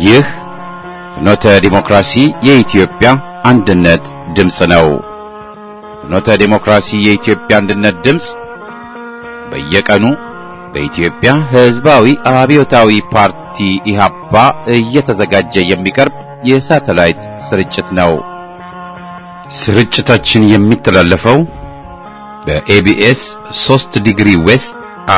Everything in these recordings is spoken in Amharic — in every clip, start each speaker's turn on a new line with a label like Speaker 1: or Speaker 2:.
Speaker 1: ይህ ፍኖተ ዲሞክራሲ የኢትዮጵያ አንድነት ድምፅ ነው። ፍኖተ ዲሞክራሲ የኢትዮጵያ አንድነት ድምፅ በየቀኑ በኢትዮጵያ ሕዝባዊ አብዮታዊ ፓርቲ ኢህአፓ እየተዘጋጀ የሚቀርብ የሳተላይት ስርጭት ነው። ስርጭታችን የሚተላለፈው በኤቢኤስ 3 ዲግሪ ዌስት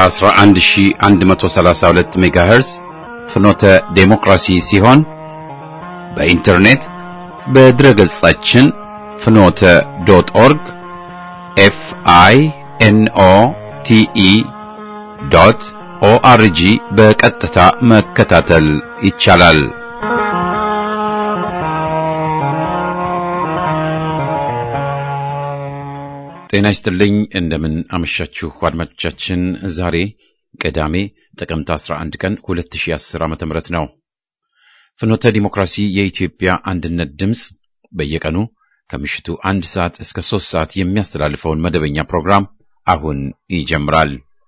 Speaker 1: 11132 ሜጋሄርዝ ፍኖተ ዴሞክራሲ ሲሆን በኢንተርኔት በድረገጻችን ፍኖተ ዶት ኦርግ ኤፍ አይ ኤን ኦ ቲ ኢ ዶት ኦአርጂ በቀጥታ መከታተል ይቻላል። ጤና ይስጥልኝ። እንደምን አመሻችሁ አድማጮቻችን። ዛሬ ቅዳሜ ጥቅምት 11 ቀን 2010 ዓ.ም ነው። ፍኖተ ዲሞክራሲ የኢትዮጵያ አንድነት ድምፅ በየቀኑ ከምሽቱ አንድ ሰዓት እስከ ሶስት ሰዓት የሚያስተላልፈውን መደበኛ ፕሮግራም አሁን ይጀምራል።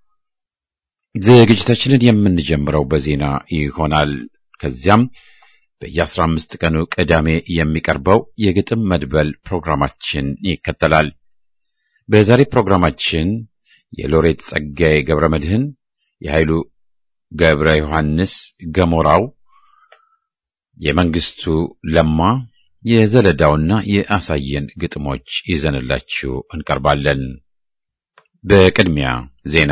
Speaker 1: ዝግጅታችንን የምንጀምረው በዜና ይሆናል። ከዚያም በየአስራ አምስት ቀኑ ቅዳሜ የሚቀርበው የግጥም መድበል ፕሮግራማችን ይከተላል። በዛሬ ፕሮግራማችን የሎሬት ጸጋዬ ገብረ መድህን፣ የኃይሉ ገብረ ዮሐንስ ገሞራው፣ የመንግስቱ ለማ፣ የዘለዳውና የአሳየን ግጥሞች ይዘንላችሁ እንቀርባለን። በቅድሚያ ዜና።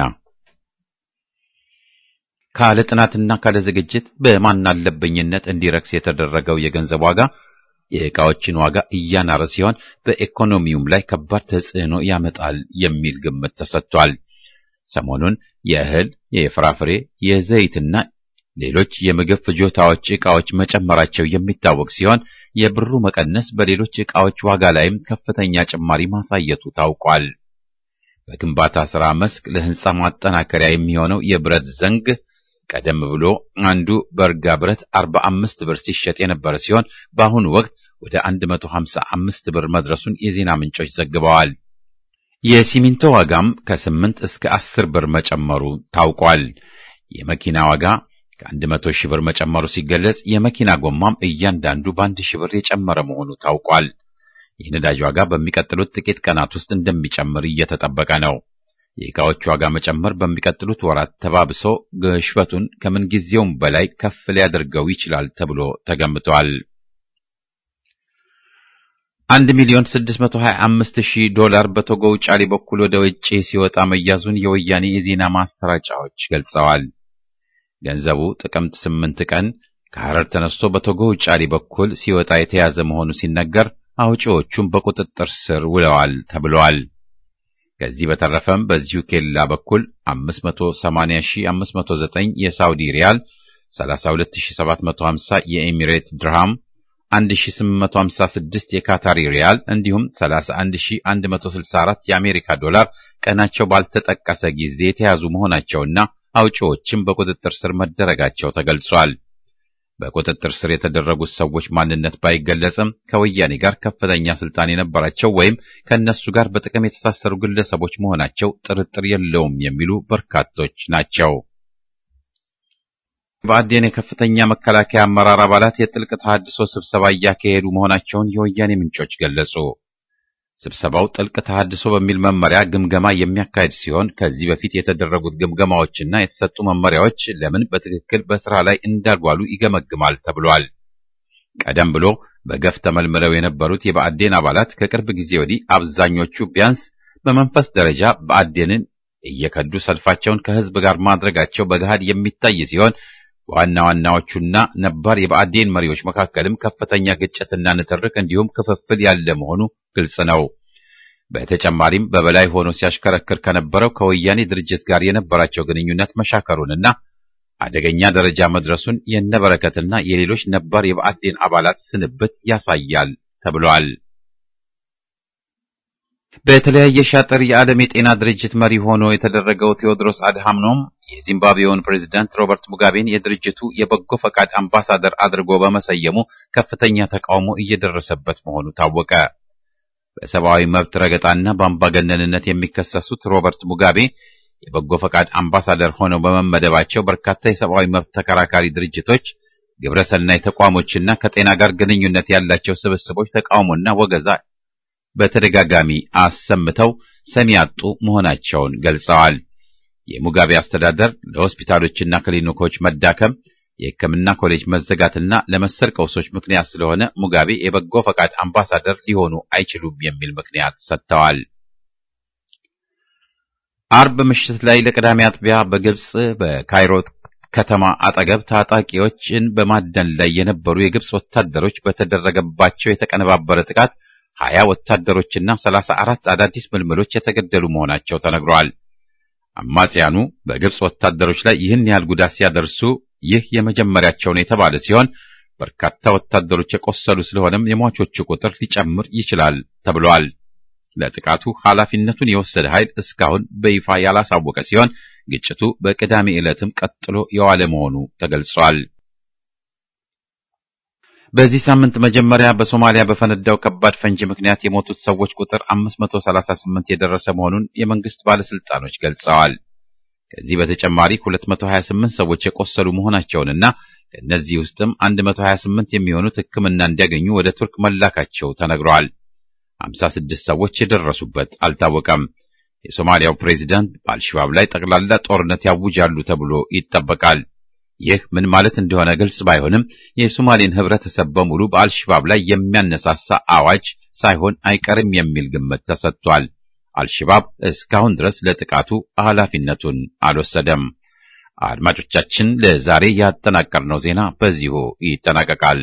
Speaker 1: ካለ ጥናትና ካለ ዝግጅት በማናለብኝነት እንዲረክስ የተደረገው የገንዘብ ዋጋ የዕቃዎችን ዋጋ እያናረ ሲሆን በኢኮኖሚውም ላይ ከባድ ተጽዕኖ ያመጣል የሚል ግምት ተሰጥቷል። ሰሞኑን የእህል፣ የፍራፍሬ፣ የዘይትና ሌሎች የምግብ ፍጆታዎች ዕቃዎች መጨመራቸው የሚታወቅ ሲሆን የብሩ መቀነስ በሌሎች ዕቃዎች ዋጋ ላይም ከፍተኛ ጭማሪ ማሳየቱ ታውቋል። በግንባታ ሥራ መስክ ለሕንፃ ማጠናከሪያ የሚሆነው የብረት ዘንግ ቀደም ብሎ አንዱ በርጋ ብረት 45 ብር ሲሸጥ የነበረ ሲሆን በአሁኑ ወቅት ወደ 155 ብር መድረሱን የዜና ምንጮች ዘግበዋል። የሲሚንቶ ዋጋም ከ8 እስከ 10 ብር መጨመሩ ታውቋል። የመኪና ዋጋ ከ100 ሺህ ብር መጨመሩ ሲገለጽ የመኪና ጎማም እያንዳንዱ በአንድ ሺህ ብር የጨመረ መሆኑ ታውቋል። የነዳጅ ዋጋ በሚቀጥሉት ጥቂት ቀናት ውስጥ እንደሚጨምር እየተጠበቀ ነው። የዕቃዎች ዋጋ መጨመር በሚቀጥሉት ወራት ተባብሶ ግሽበቱን ከምንጊዜውም በላይ ከፍ ሊያደርገው ይችላል ተብሎ ተገምቷል። አንድ ሚሊዮን ስድስት መቶ ሀያ አምስት ሺህ ዶላር በቶጎ ውጫሌ በኩል ወደ ውጭ ሲወጣ መያዙን የወያኔ የዜና ማሰራጫዎች ገልጸዋል። ገንዘቡ ጥቅምት ስምንት ቀን ከሐረር ተነስቶ በቶጎ ውጫሌ በኩል ሲወጣ የተያዘ መሆኑ ሲነገር አውጪዎቹም በቁጥጥር ስር ውለዋል ተብለዋል። ከዚህ በተረፈም በዚሁ ኬላ በኩል 580509 የሳውዲ ሪያል፣ 32750 የኤሚሬት ድርሃም፣ 1856 የካታሪ ሪያል እንዲሁም 31164 የአሜሪካ ዶላር ቀናቸው ባልተጠቀሰ ጊዜ የተያዙ መሆናቸውና አውጪዎችም በቁጥጥር ስር መደረጋቸው ተገልጿል። በቁጥጥር ስር የተደረጉት ሰዎች ማንነት ባይገለጽም ከወያኔ ጋር ከፍተኛ ስልጣን የነበራቸው ወይም ከእነሱ ጋር በጥቅም የተሳሰሩ ግለሰቦች መሆናቸው ጥርጥር የለውም የሚሉ በርካቶች ናቸው። በአዴን የከፍተኛ መከላከያ አመራር አባላት የጥልቅ ተሃድሶ ስብሰባ እያካሄዱ መሆናቸውን የወያኔ ምንጮች ገለጹ። ስብሰባው ጥልቅ ተሃድሶ በሚል መመሪያ ግምገማ የሚያካሄድ ሲሆን ከዚህ በፊት የተደረጉት ግምገማዎችና የተሰጡ መመሪያዎች ለምን በትክክል በስራ ላይ እንዳልዋሉ ይገመግማል ተብሏል። ቀደም ብሎ በገፍ ተመልምለው የነበሩት የብአዴን አባላት ከቅርብ ጊዜ ወዲህ አብዛኞቹ ቢያንስ በመንፈስ ደረጃ ብአዴንን እየከዱ ሰልፋቸውን ከህዝብ ጋር ማድረጋቸው በገሃድ የሚታይ ሲሆን በዋና ዋናዎቹና ነባር የብአዴን መሪዎች መካከልም ከፍተኛ ግጭትና ንትርክ እንዲሁም ክፍፍል ያለ መሆኑ ግልጽ ነው። በተጨማሪም በበላይ ሆኖ ሲያሽከረክር ከነበረው ከወያኔ ድርጅት ጋር የነበራቸው ግንኙነት መሻከሩንና አደገኛ ደረጃ መድረሱን የነበረከትና የሌሎች ነባር የብአዴን አባላት ስንብት ያሳያል ተብሏል። በተለያየ ሻጥር የዓለም የጤና ድርጅት መሪ ሆኖ የተደረገው ቴዎድሮስ አድሃኖም የዚምባብዌውን ፕሬዝዳንት ሮበርት ሙጋቤን የድርጅቱ የበጎ ፈቃድ አምባሳደር አድርጎ በመሰየሙ ከፍተኛ ተቃውሞ እየደረሰበት መሆኑ ታወቀ። በሰብአዊ መብት ረገጣና በአምባገነንነት የሚከሰሱት ሮበርት ሙጋቤ የበጎ ፈቃድ አምባሳደር ሆነው በመመደባቸው በርካታ የሰብአዊ መብት ተከራካሪ ድርጅቶች ግብረሰናይ ተቋሞችና ከጤና ጋር ግንኙነት ያላቸው ስብስቦች ተቃውሞና ወገዛ በተደጋጋሚ አሰምተው ሰሚ ያጡ መሆናቸውን ገልጸዋል። የሙጋቤ አስተዳደር ለሆስፒታሎችና ክሊኒኮች መዳከም፣ የሕክምና ኮሌጅ መዘጋትና ለመሰል ቀውሶች ምክንያት ስለሆነ ሙጋቤ የበጎ ፈቃድ አምባሳደር ሊሆኑ አይችሉም የሚል ምክንያት ሰጥተዋል። አርብ ምሽት ላይ ለቅዳሜ አጥቢያ በግብጽ በካይሮ ከተማ አጠገብ ታጣቂዎችን በማደን ላይ የነበሩ የግብጽ ወታደሮች በተደረገባቸው የተቀነባበረ ጥቃት ሀያ ወታደሮችና ሰላሳ አራት አዳዲስ ምልምሎች የተገደሉ መሆናቸው ተነግረዋል። አማጽያኑ በግብጽ ወታደሮች ላይ ይህን ያህል ጉዳት ሲያደርሱ ይህ የመጀመሪያቸው ነው የተባለ ሲሆን በርካታ ወታደሮች የቆሰሉ ስለሆነም የሟቾቹ ቁጥር ሊጨምር ይችላል ተብሏል። ለጥቃቱ ኃላፊነቱን የወሰደ ኃይል እስካሁን በይፋ ያላሳወቀ ሲሆን ግጭቱ በቅዳሜ ዕለትም ቀጥሎ የዋለ መሆኑ ተገልጿል። በዚህ ሳምንት መጀመሪያ በሶማሊያ በፈነዳው ከባድ ፈንጂ ምክንያት የሞቱት ሰዎች ቁጥር 538 የደረሰ መሆኑን የመንግስት ባለስልጣኖች ገልጸዋል። ከዚህ በተጨማሪ 228 ሰዎች የቆሰሉ መሆናቸውንና ከእነዚህ ውስጥም 128 የሚሆኑት ሕክምና እንዲያገኙ ወደ ቱርክ መላካቸው ተነግረዋል። 56 ሰዎች የደረሱበት አልታወቀም። የሶማሊያው ፕሬዚዳንት በአልሸባብ ላይ ጠቅላላ ጦርነት ያውጃሉ ተብሎ ይጠበቃል። ይህ ምን ማለት እንደሆነ ግልጽ ባይሆንም የሶማሌን ህብረተሰብ በሙሉ በአልሸባብ ላይ የሚያነሳሳ አዋጅ ሳይሆን አይቀርም የሚል ግምት ተሰጥቷል። አልሸባብ እስካሁን ድረስ ለጥቃቱ ኃላፊነቱን አልወሰደም። አድማጮቻችን፣ ለዛሬ ያጠናቀርነው ዜና በዚሁ ይጠናቀቃል።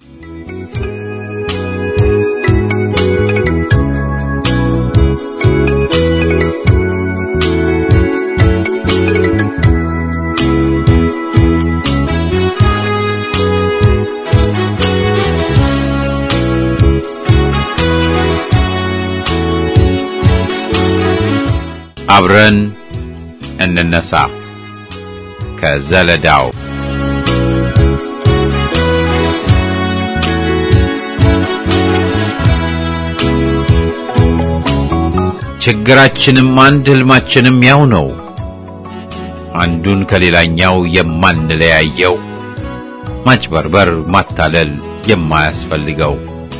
Speaker 1: አብረን እንነሳ ከዘለዳው ችግራችንም አንድ ህልማችንም ያው ነው። አንዱን ከሌላኛው የማንለያየው ማጭበርበር፣ ማታለል የማያስፈልገው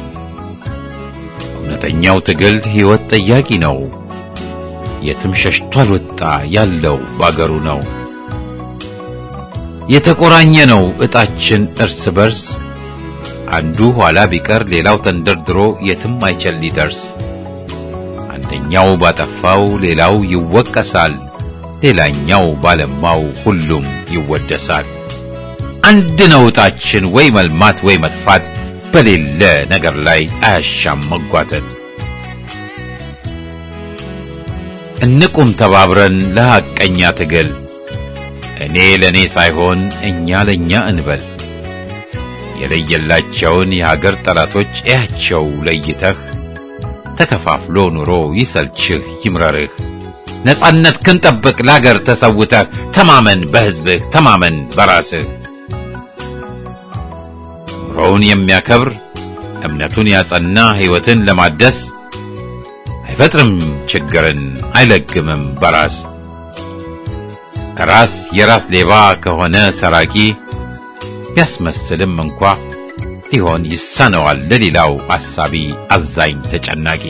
Speaker 1: እውነተኛው ትግል ሕይወት ጠያቂ ነው። የትም ሸሽቶ አልወጣ ያለው ባገሩ ነው። የተቆራኘ ነው ዕጣችን እርስ በርስ አንዱ ኋላ ቢቀር ሌላው ተንደርድሮ የትም አይችል ሊደርስ። አንደኛው ባጠፋው ሌላው ይወቀሳል፣ ሌላኛው ባለማው ሁሉም ይወደሳል። አንድ ነው ዕጣችን ወይ መልማት ወይ መጥፋት፣ በሌለ ነገር ላይ አያሻም መጓተት። እንቁም ተባብረን ለሐቀኛ ትግል እኔ ለእኔ ሳይሆን እኛ ለእኛ እንበል። የለየላቸውን የሀገር ጠላቶች እያቸው ለይተህ ተከፋፍሎ ኑሮ ይሰልችህ ይምረርህ። ነጻነት ክንጠብቅ ለአገር ተሰውተህ ተማመን በሕዝብህ ተማመን በራስህ። ኑሮውን የሚያከብር እምነቱን ያጸና ሕይወትን ለማደስ አይፈጥርም ችግርን አይለግምም በራስ ራስ የራስ ሌባ ከሆነ ሰራቂ ቢያስመስልም እንኳ ሊሆን ይሳነዋል ለሌላው አሳቢ አዛኝ ተጨናቂ።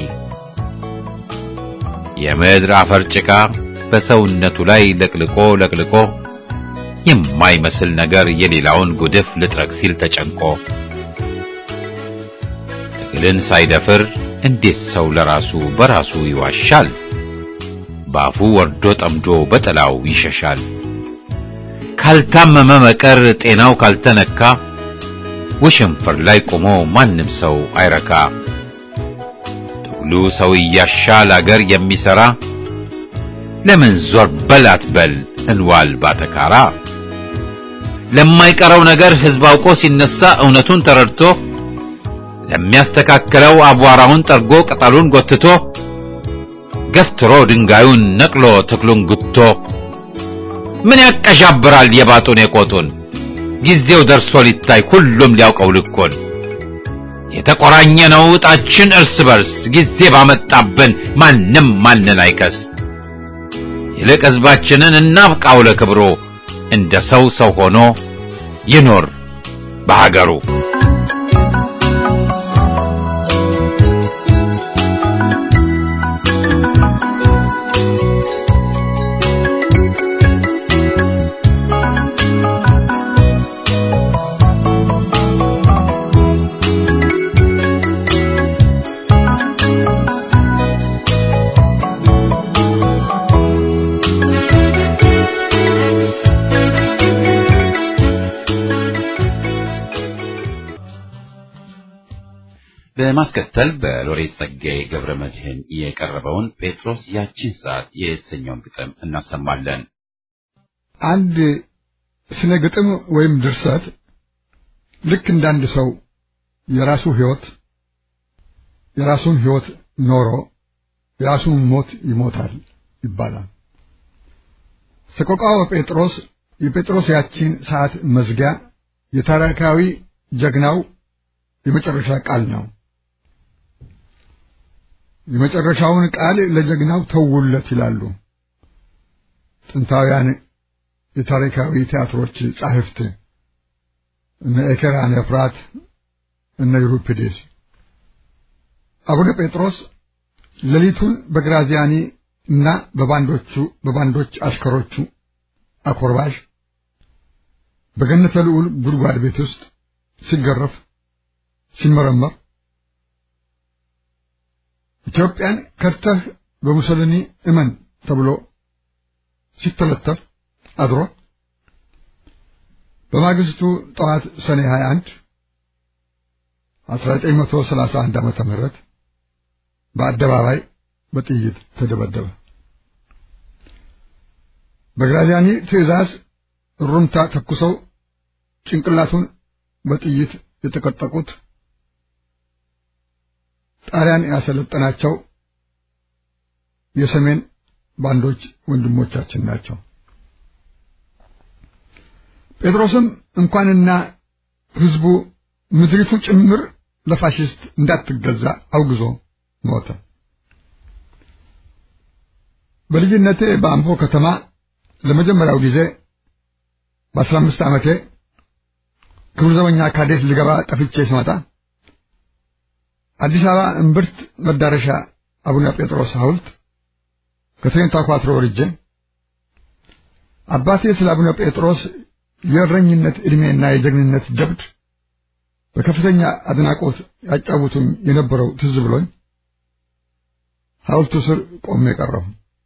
Speaker 1: የምድር አፈር ጭቃ በሰውነቱ ላይ ለቅልቆ ለቅልቆ የማይመስል ነገር የሌላውን ጉድፍ ልጥረግ ሲል ተጨንቆ ትግልን ሳይደፍር እንዴት ሰው ለራሱ በራሱ ይዋሻል? ባፉ ወርዶ ጠምዶ በጥላው ይሸሻል። ካልታመመ መቀር ጤናው ካልተነካ ውሽንፍር ላይ ቆሞ ማንም ሰው አይረካ። ትግሉ ሰው እያሻል አገር የሚሰራ ለምን ዞር በል አትበል እንዋል ባተካራ። ለማይቀረው ነገር ሕዝብ አውቆ ሲነሳ እውነቱን ተረድቶ ለሚያስተካክለው አቧራውን ጠርጎ ቅጠሉን ጎትቶ ገፍትሮ ድንጋዩን ነቅሎ ተክሉን ጉቶ ምን ያቀዣብራል የባጡን የቆጡን ጊዜው ደርሶ ሊታይ ሁሉም ሊያውቀው ልኮን የተቆራኘ ነው ዕጣችን እርስ በርስ ጊዜ ባመጣብን ማንም ማንን አይከስ ይልቅ ሕዝባችንን እናብቃው ለክብሮ እንደ ሰው ሰው ሆኖ ይኖር በሀገሩ በማስከተል በሎሬት ጸጋዬ ገብረ መድህን የቀረበውን ጴጥሮስ ያቺን ሰዓት የተሰኘውን ግጥም እናሰማለን።
Speaker 2: አንድ ስነ ግጥም ወይም ድርሰት ልክ እንዳንድ ሰው የራሱ ሕይወት የራሱን ሕይወት ኖሮ የራሱን ሞት ይሞታል ይባላል። ሰቆቃወ ጴጥሮስ የጴጥሮስ ያቺን ሰዓት መዝጊያ የታሪካዊ ጀግናው የመጨረሻ ቃል ነው። የመጨረሻውን ቃል ለጀግናው ተውለት ይላሉ ጥንታውያን የታሪካዊ ቲያትሮች ጻሕፍት እነ ኤኬራን ኤፍራት እነ ዩሪፒዴስ። አቡነ ጴጥሮስ ሌሊቱን በግራዚያኒ እና በባንዶቹ በባንዶች አሽከሮቹ አኮርባሽ በገነተ ልዑል ጉድጓድ ቤት ውስጥ ሲገረፍ ሲመረመር ኢትዮጵያን ከድተህ በሙሶሊኒ እመን ተብሎ ሲተለተፍ አድሮ በማግስቱ ጠዋት ሰኔ 21 1931 ዓመተ ምህረት በአደባባይ በጥይት ተደበደበ። በግራዚያኒ ትዕዛዝ ሩምታ ተኩሰው ጭንቅላቱን በጥይት የተቀጠቁት ጣሊያን ያሰለጠናቸው የሰሜን ባንዶች ወንድሞቻችን ናቸው። ጴጥሮስም እንኳንና ሕዝቡ ምድሪቱ ጭምር ለፋሽስት እንዳትገዛ አውግዞ ሞተ። በልጅነቴ በአምቦ ከተማ ለመጀመሪያው ጊዜ በአስራ አምስት ዓመቴ ክቡር ዘበኛ ካዴት ልገባ ጠፍቼ ስመጣ አዲስ አበባ እምብርት መዳረሻ አቡነ ጴጥሮስ ሐውልት ከትሬን ተኳትሮ ወርጄ አባቴ ስለ አቡነ ጴጥሮስ የእረኝነት ዕድሜና የጀግንነት ጀብድ በከፍተኛ አድናቆት ያጫውቱኝ የነበረው ትዝ ብሎኝ ሐውልቱ ስር ቆሜ ቀረሁ።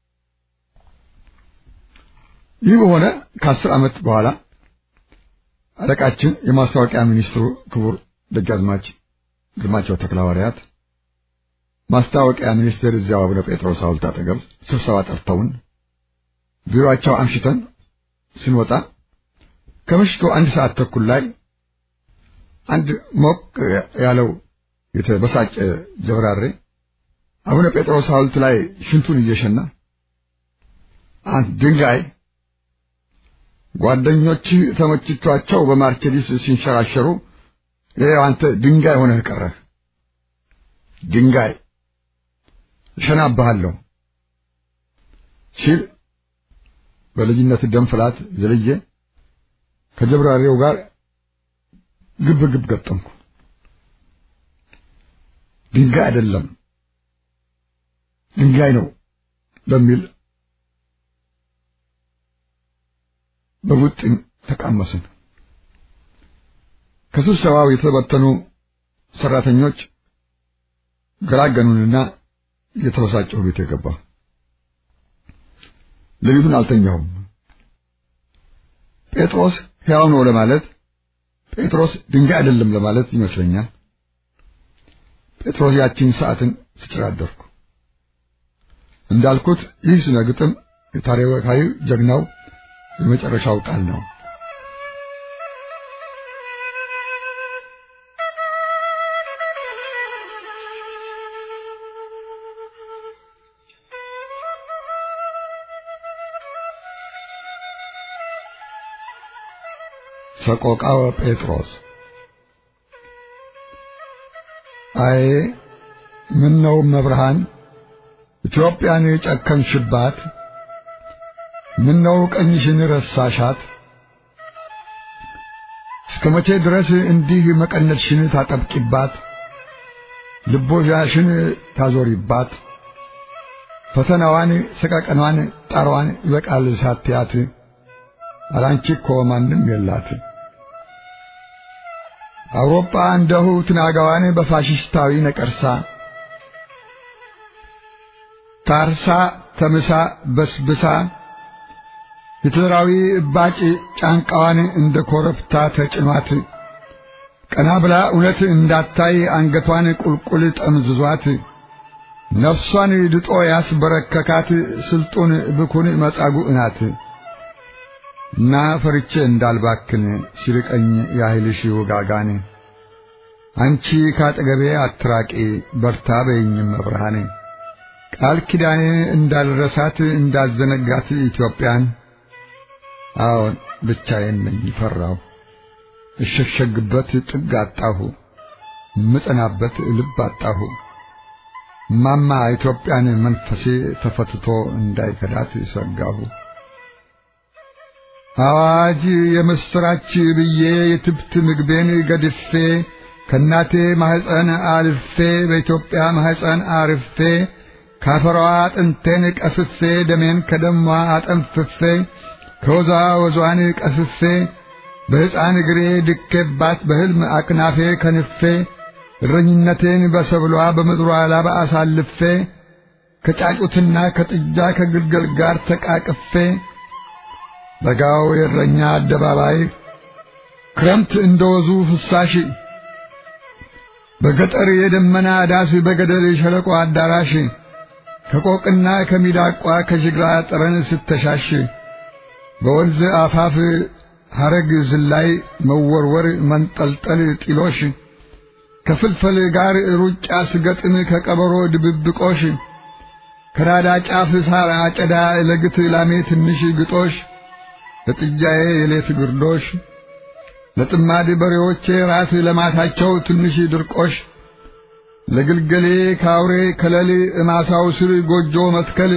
Speaker 2: ይህ በሆነ ከአስር ዓመት በኋላ አለቃችን የማስታወቂያ ሚኒስትሩ ክቡር ደጃዝማች ግርማቸው ተክለሐዋርያት ማስታወቂያ ሚኒስቴር እዚያው አቡነ ጴጥሮስ ሐውልት አጠገብ ስብሰባ ጠርተውን ቢሮአቸው አምሽተን ስንወጣ ከምሽቱ አንድ ሰዓት ተኩል ላይ አንድ ሞቅ ያለው የተበሳጨ ጀብራሬ አቡነ ጴጥሮስ ሐውልት ላይ ሽንቱን እየሸና አንድ ድንጋይ ጓደኞችህ ተመችቷቸው በማርቸዲስ ሲንሸራሸሩ ይኸው አንተ ድንጋይ ሆነህ ቀረህ። ድንጋይ እሸናብሃለሁ ሲል በልጅነት ደም ፍላት ዘልዬ ከጀብራሪው ጋር ግብ ግብ ገጠምኩ። ድንጋይ አይደለም ድንጋይ ነው በሚል በቡጥኝ ተቃመስን። ከስብሰባው የተበተኑ ሰራተኞች ገላገኑንና እየተበሳጨሁ ቤት የገባ ሌሊቱን አልተኛሁም። ጴጥሮስ ሕያው ነው ለማለት ጴጥሮስ ድንጋይ አይደለም ለማለት ይመስለኛል። ጴጥሮስ ያቺን ሰዓትን ስጭር አደርኩ። እንዳልኩት ይህ ስነ ግጥም የታሪካዊ ጀግናው የመጨረሻው ቃል ነው። ሰቆቃወ ጴጥሮስ አይ ምን ነው መብርሃን ኢትዮጵያን የጨከንሽባት ምን ነው ቀኝሽን ረሳሻት እስከ መቼ ድረስ እንዲህ መቀነትሽን ታጠብቂባት፣ ልቦዣሽን ታዞሪባት፣ ፈተናዋን፣ ሰቀቀኗን፣ ጣሯን ይበቃል ሳትያት፣ አላንቺ እኮ ማንም የላት። አውሮፓ እንደሁ ትናጋዋን በፋሽስታዊ ነቀርሳ ታርሳ ተምሳ በስብሳ ሂትለራዊ እባጭ ጫንቃዋን እንደ ኮረብታ ተጭኗት ቀና ብላ እውነት እንዳታይ አንገቷን ቁልቁል ጠምዝዟት ነፍሷን ድጦ ያስበረከካት ስልጡን ብኩን መጻጉዕ ናት እና ፈርቼ እንዳልባክን ሲርቀኝ ያህልሽ ውጋጋን አንቺ ካጠገቤ አትራቂ በርታ በይኝም መብርሃን ቃል ኪዳኔ እንዳልረሳት እንዳልዘነጋት ኢትዮጵያን አዎን ብቻዬን ነኝ ፈራሁ እሸሸግበት ጥግ አጣሁ ምጸናበት ልብ አጣሁ ማማ ኢትዮጵያን መንፈሴ ተፈትቶ እንዳይከዳት ሰጋሁ አዋጅ የምስራች ብዬ የትብት ምግቤን ገድፌ ከእናቴ ማህፀን አልፌ በኢትዮጵያ ማህፀን አርፌ ካፈሯ አጥንቴን ቀፍፌ ደሜን ከደሟ አጠንፍፌ ከወዛ ወዟን ቀፍፌ በሕፃን እግሬ ድኬባት በሕልም አክናፌ ከንፌ እረኝነቴን በሰብሏ በምድሯ ላባ አሳልፌ ከጫጩትና ከጥጃ ከግልገል ጋር ተቃቅፌ በጋው የእረኛ አደባባይ ክረምት እንደወዙ ፍሳሽ በገጠር የደመና ዳስ በገደል ሸለቆ አዳራሽ ከቆቅና ከሚዳቋ ከጅግራ ጠረን ስተሻሽ በወንዝ አፋፍ ሐረግ ዝላይ መወርወር መንጠልጠል ጢሎሽ ከፍልፈል ጋር ሩጫ ስገጥም ከቀበሮ ድብብቆሽ ከናዳ ጫፍ ሳር አጨዳ ለግት ላሜ ትንሽ ግጦሽ ለጥጃዬ የሌት ግርዶሽ ለጥማድ በሬዎቼ ራት ለማታቸው ትንሽ ድርቆሽ ለግልገሌ ካውሬ ከለል እማሳው ስር ጎጆ መትከል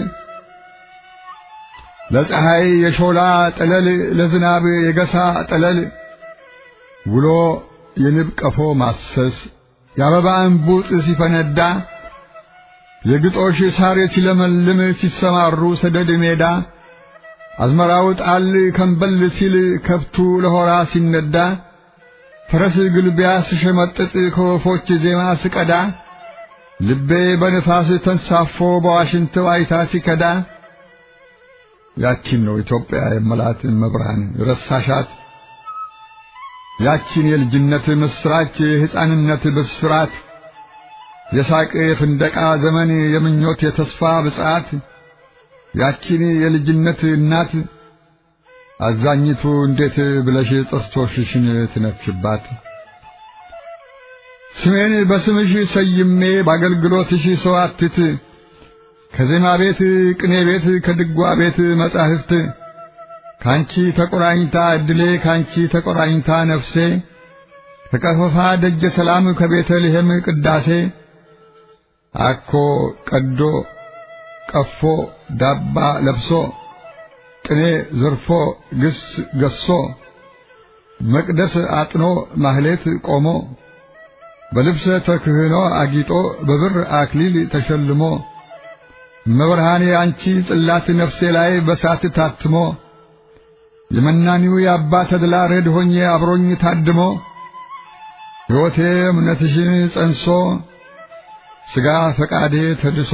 Speaker 2: ለፀሐይ የሾላ ጠለል ለዝናብ የገሳ ጠለል ውሎ የንብ ቀፎ ማሰስ የአበባ እንቡጥ ሲፈነዳ የግጦሽ ሳር ሲለመልም ሲሰማሩ ሰደድ ሜዳ አዝመራው ጣል ከንበል ሲል ከብቱ ለሆራ ሲነዳ ፈረስ ግልቢያ ስሸመጥጥ ከወፎች ዜማ ስቀዳ ልቤ በንፋስ ተንሳፎ በዋሽንት ዋይታ ሲከዳ ያቺን ነው ኢትዮጵያ የመላት መብርሃን ረሳሻት ያቺን የልጅነት ምስራች የሕፃንነት ብስራት የሳቅ የፍንደቃ ዘመን የምኞት የተስፋ ብጻት ያቺን የልጅነት እናት አዛኝቱ እንዴት ብለሽ ጥርሶችሽን ትነፍሽባት? ስሜን በስምሽ ሰይሜ በአገልግሎትሽ ሰዋትት ከዜማ ቤት ቅኔ ቤት ከድጓ ቤት መጻሕፍት ካንቺ ተቆራኝታ እድሌ ካንቺ ተቆራኝታ ነፍሴ ከቀፈፋ ደጀ ሰላም ከቤተልሔም ቅዳሴ አኮ ቀዶ ቀፎ ዳባ ለብሶ ቅኔ ዘርፎ ግስ ገሶ መቅደስ አጥኖ ማህሌት ቆሞ በልብሰ ተክህኖ አጊጦ በብር አክሊል ተሸልሞ መብርሃኔ አንቺ ጽላት ነፍሴ ላይ በሳት ታትሞ የመናኒው የአባ ተድላ ረድ ሆኜ አብሮኝ ታድሞ ሕይወቴ እምነትሽን ጸንሶ ሥጋ ፈቃዴ ተድሶ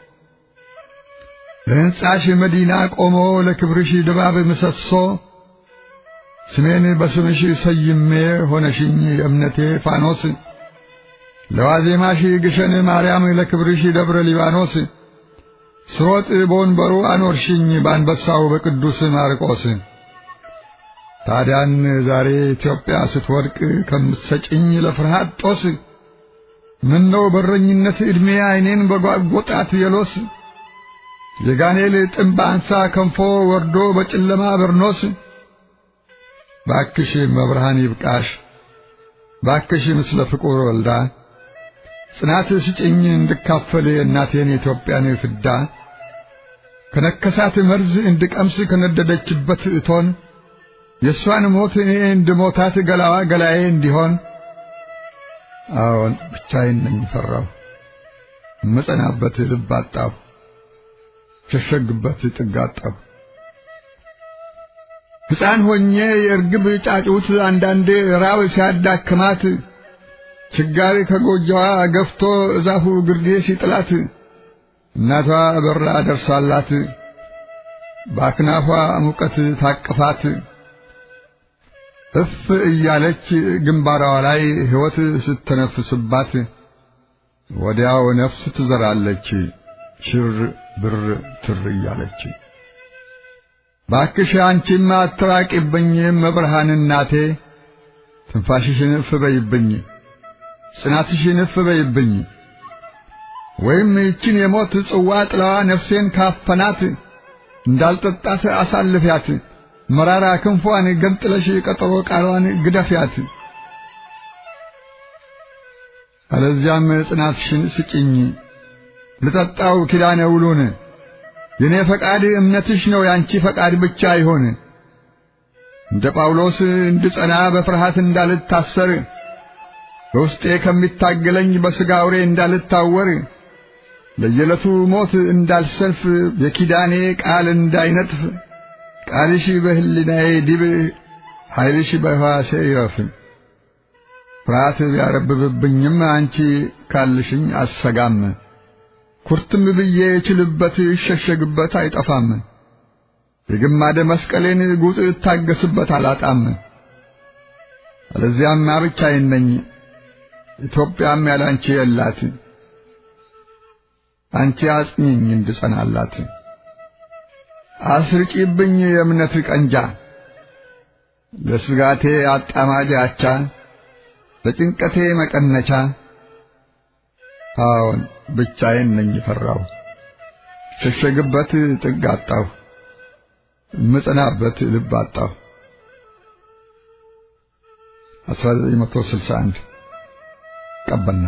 Speaker 2: ለሕንጻሽ መዲና ቆሞ ለክብርሽ ድባብ ምሰሶ ስሜን በስምሽ ሰይሜ ሆነሽኝ የእምነቴ ፋኖስ ለዋዜማሽ ግሸን ማርያም ለክብርሽ ደብረ ሊባኖስ ስሮጥ በወንበሩ አኖርሽኝ በአንበሳው በቅዱስ ማርቆስ ታዲያን ዛሬ ኢትዮጵያ ስትወድቅ ከምትሰጭኝ ለፍርሃት ጦስ ምነው በረኝነት ዕድሜ ዐይኔን በጓጐጣት የሎስ የጋኔል ጥምብ አንሳ ከንፎ ወርዶ በጨለማ በርኖስ ባክሽ መብርሃን ይብቃሽ ባክሽ ምስለ ፍቁር ወልዳ ጽናት ስጭኝ እንድካፈል የእናቴን የኢትዮጵያን ፍዳ ከነከሳት መርዝ እንድቀምስ ከነደደችበት እቶን የእሷን ሞት እኔ እንድሞታት ገላዋ ገላዬ እንዲሆን አዎን ብቻዬን ነኝ ፈራሁ እመጸናበት ልብ አጣሁ ሸሸግበት ጥግ አጣሁ ሕፃን ሆኜ የእርግብ ጫጩት አንዳንዴ ራብ ሲያዳክማት ችጋሪ ከጎጆዋ ገፍቶ እዛፉ ግርጌ ሲጥላት እናቷ በራ ደርሳላት በአክናፏ ሙቀት ታቅፋት እፍ እያለች ግንባሯ ላይ ሕይወት ስተነፍስባት ወዲያው ነፍስ ትዘራለች ሽር ብር ትር እያለች። ባክሽ አንቺማ አትራቂብኝ መብርሃን እናቴ ትንፋሽሽን እፍ በይብኝ ጽናትሽን እፍ በይብኝ ወይም ይችን የሞት ጽዋ ጥላዋ ነፍሴን ካፈናት እንዳልጠጣት አሳልፊያት መራራ ክንፏን ገንጥለሽ ቀጠሮ ቃሏን ግደፊያት። አለዚያም ጽናትሽን ስጭኝ ልጠጣው ኪዳነ ውሉን የኔ ፈቃድ እምነትሽ ነው ያንቺ ፈቃድ ብቻ ይሆን። እንደ ጳውሎስ እንድጸና በፍርሃት እንዳልታሰር በውስጤ ከሚታገለኝ በሥጋ አውሬ እንዳልታወር ለየዕለቱ ሞት እንዳልሰልፍ የኪዳኔ ቃል እንዳይነጥፍ ቃልሽ በሕሊናዬ ዲብ ኃይልሽ በሕዋሴ ይረፍ። ፍርሃት ቢያረብብብኝም አንቺ ካልሽኝ አሰጋም። ኩርትም ብዬ እችልበት ይሸሸግበት አይጠፋም። የግማደ መስቀሌን ጉጥ እታገስበት አላጣም። አለዚያማ ብቻዬን ነኝ፣ ኢትዮጵያም ያላንቺ የላት። አንቺ አጽኚኝ እንድጸናላት አስርቂብኝ የእምነት ቀንጃ ለስጋቴ አጣማጅ አቻ ለጭንቀቴ መቀነቻ። አዎን ብቻዬን ነኝ ፈራሁ፣ ሸሸግበት ጥግ አጣሁ፣ ምጽናበት ልብ አጣሁ። 1961 ቀበና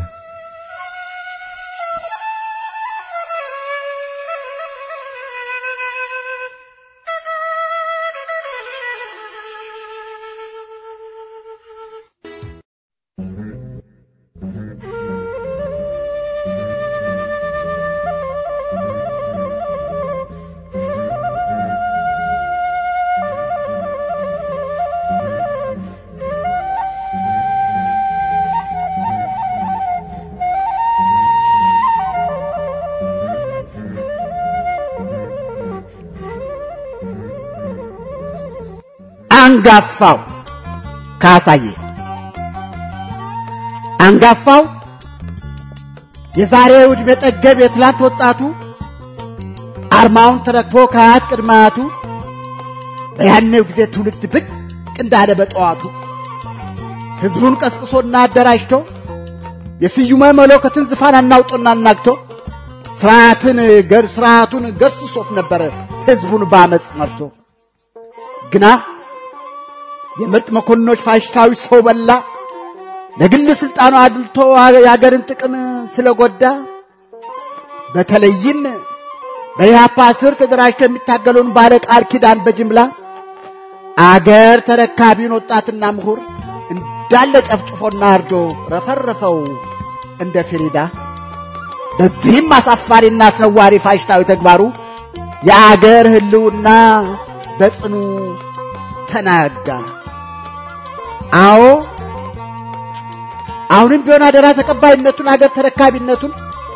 Speaker 3: አንጋፋው ካሳዬ አንጋፋው የዛሬው ዕድሜ ጠገብ የትላንት ወጣቱ አርማውን ተረክቦ ከአያት ቅድመ አያቱ በያኔው ጊዜ ትውልድ ብቅ እንዳለ በጠዋቱ ሕዝቡን ቀስቅሶና አደራጅቶ የስዩመ መለኮትን ዙፋን አናውጦና አናግቶ ስርዓትን ገር ስርዓቱን ገርስሶት ነበረ ሕዝቡን በአመፅ መርቶ ግና የምርጥ መኮንኖች ፋሽስታዊ ሰው በላ ለግል ስልጣኑ አድልቶ የአገርን ጥቅም ስለጎዳ በተለይም በኢህአፓ ስር ተደራጅቶ የሚታገለውን ባለ ቃል ኪዳን በጅምላ አገር ተረካቢውን ወጣትና ምሁር እንዳለ ጨፍጭፎና አርዶ ረፈረፈው እንደ ፊሪዳ። በዚህም አሳፋሪና አስነዋሪ ፋሽስታዊ ተግባሩ የአገር ህልውና በጽኑ ተናጋ። አዎ አሁንም ቢሆን አደራ ተቀባይነቱን አገር ተረካቢነቱን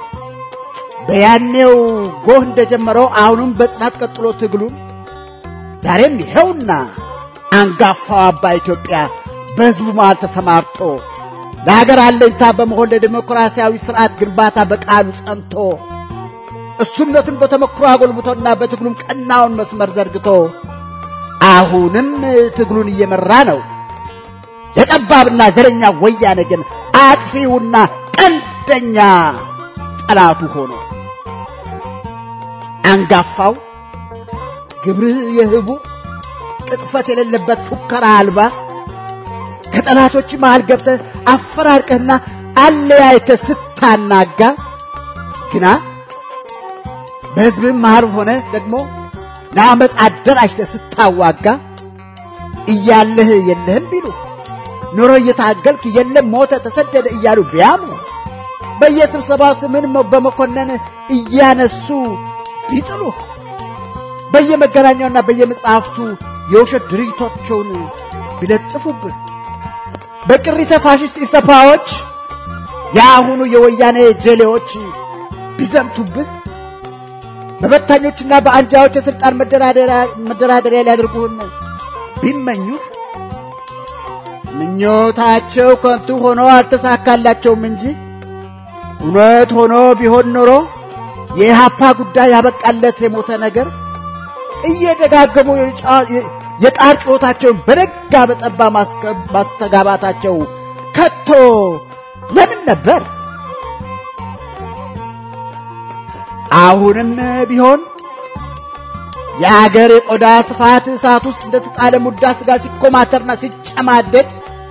Speaker 3: በያኔው ጎህ እንደጀመረው አሁንም በጽናት ቀጥሎ ትግሉን ዛሬም ይኸውና አንጋፋው አባ ኢትዮጵያ በሕዝቡ መሃል ተሰማርቶ ለሀገር አለኝታ በመሆን ለዲሞክራሲያዊ ስርዓት ግንባታ በቃሉ ጸንቶ እሱነቱን በተሞክሮ አጎልብቶና በትግሉም ቀናውን መስመር ዘርግቶ አሁንም ትግሉን እየመራ ነው። የጠባብና ዘረኛ ወያኔ ግን አጥፊውና ቀንደኛ ጠላቱ ሆኖ አንጋፋው ግብርህ የህቡ ቅጥፈት የሌለበት ፉከራ አልባ ከጠላቶች መሃል ገብተህ አፈራርቀህና አለያይተህ ስታናጋ ግና በሕዝብም መሃል ሆነ ደግሞ ለአመፅ አደራጅተህ ስታዋጋ እያለህ የለህም ቢሉ ኑሮ እየታገልክ የለም ሞተ ተሰደደ እያሉ ቢያምኑ በየስብሰባው ስምን በመኮነን እያነሱ ቢጥሉህ በየመገናኛውና በየመጽሐፍቱ የውሸት ድርጊቶቻቸውን ቢለጥፉብህ በቅሪተ ፋሽስት ኢሰፓዎች የአሁኑ የወያኔ ጀሌዎች ቢዘምቱብህ በበታኞችና በአንጃዎች የሥልጣን መደራደሪያ ሊያደርጉህን ቢመኙህ ምኞታቸው ከንቱ ሆኖ አልተሳካላቸውም እንጂ እውነት ሆኖ ቢሆን ኖሮ የኢሃፓ ጉዳይ ያበቃለት የሞተ ነገር እየደጋገሙ የጣር ጩኸታቸውን በነጋ በጠባ ማስተጋባታቸው ከቶ ለምን ነበር? አሁንም ቢሆን የአገር የቆዳ ስፋት እሳት ውስጥ እንደተጣለ ሙዳ ስጋ ሲኮማተርና ሲጨማደድ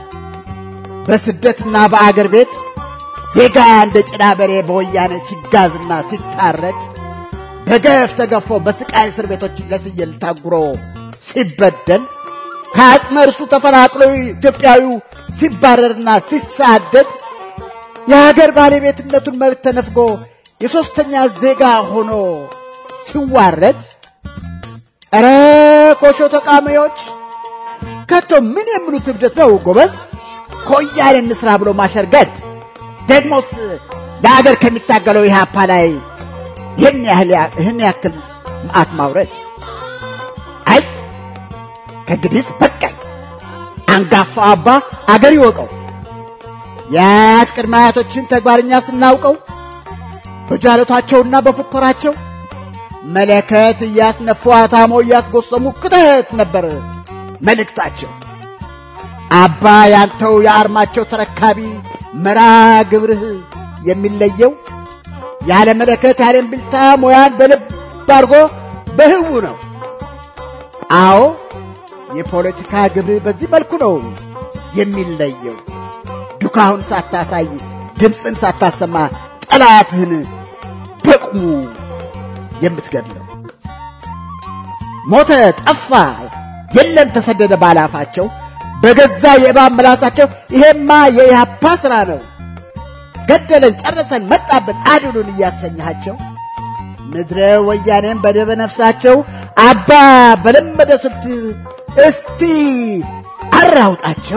Speaker 3: በስደትና በአገር ቤት ዜጋ እንደ ጭዳ በሬ በወያኔ ሲጋዝና ሲታረድ በገፍ ተገፎ በስቃይ እስር ቤቶች ለስየል ታጉሮ ሲበደል ከአጽመ እርሱ ተፈናቅሎ ኢትዮጵያዊው ሲባረርና ሲሳደድ የሀገር ባለቤትነቱን መብት ተነፍጎ የሦስተኛ ዜጋ ሆኖ ሲዋረድ ኧረ ኮሾ ተቃሚዎች ከቶ ምን የሚሉት እብደት ነው ጎበዝ? ከወያኔ እንስራ ብሎ ማሸርገድ ደግሞስ ለአገር ከሚታገለው ኢህአፓ ላይ ይህን ያህል ይህን ያክል መዓት ማውረድ አይ ከእንግዲህስ በቃኝ። አንጋፋው አባ አገር ይወቀው። የአያት ቅድመ አያቶችን ተግባርኛ ስናውቀው በጃለቷቸውና በፉከራቸው መለከት እያስነፉ አታሞ እያስጎሰሙ ክተት ነበር መልእክታቸው። አባ ያንተው የአርማቸው ተረካቢ መራ ግብርህ የሚለየው ያለ መለከት ያለ እምቢልታ ሙያን በልብ አድርጎ በህቡ ነው። አዎ የፖለቲካ ግብር በዚህ መልኩ ነው የሚለየው። ዱካሁን ሳታሳይ ድምፅን ሳታሰማ ጠላትህን በቁሙ የምትገድለው ሞተ፣ ጠፋ፣ የለም ተሰደደ ባላፋቸው በገዛ የእባብ ምላሳቸው ይሄማ የኢህአፓ ስራ ነው፣ ገደለን፣ ጨረሰን፣ መጣብን፣ አድኑን እያሰኛቸው ምድረ ወያኔን በደበ ነፍሳቸው አባ በለመደ ስልት እስቲ አራውጣቸው።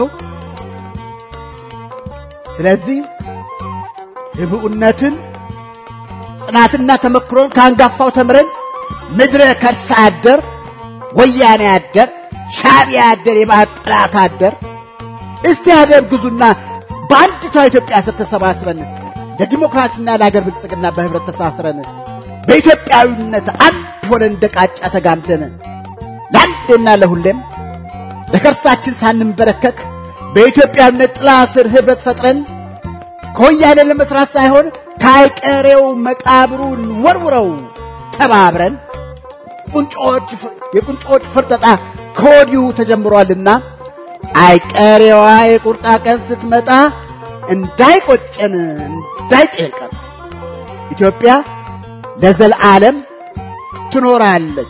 Speaker 3: ስለዚህ ህብኡነትን ጽናትና ተመክሮን ከአንጋፋው ተምረን ምድረ ከርሳ አደር ወያኔ አደር ሻዕቢያ አደር የባህር ጠላት አደር እስቲ አደብ ግዙና በአንዲቷ ኢትዮጵያ ስር ተሰባስበን ለዲሞክራሲና ለአገር ብልጽግና በህብረት ተሳስረን በኢትዮጵያዊነት አንድ ሆነን እንደ ቃጫ ተጋምደን ለአንዴና ለሁሌም ለከርሳችን ሳንንበረከክ በኢትዮጵያዊነት ጥላ ስር ህብረት ፈጥረን ከወያኔ ለመስራት ሳይሆን ከአይቀሬው መቃብሩን ወርውረው ተባብረን ቁንጮች የቁንጮች ፍርጠጣ ከወዲሁ ተጀምሯልና አይቀሬዋ የቁርጣ ቀን ስትመጣ እንዳይቆጨን እንዳይጨንቀን ኢትዮጵያ ለዘልዓለም ትኖራለች።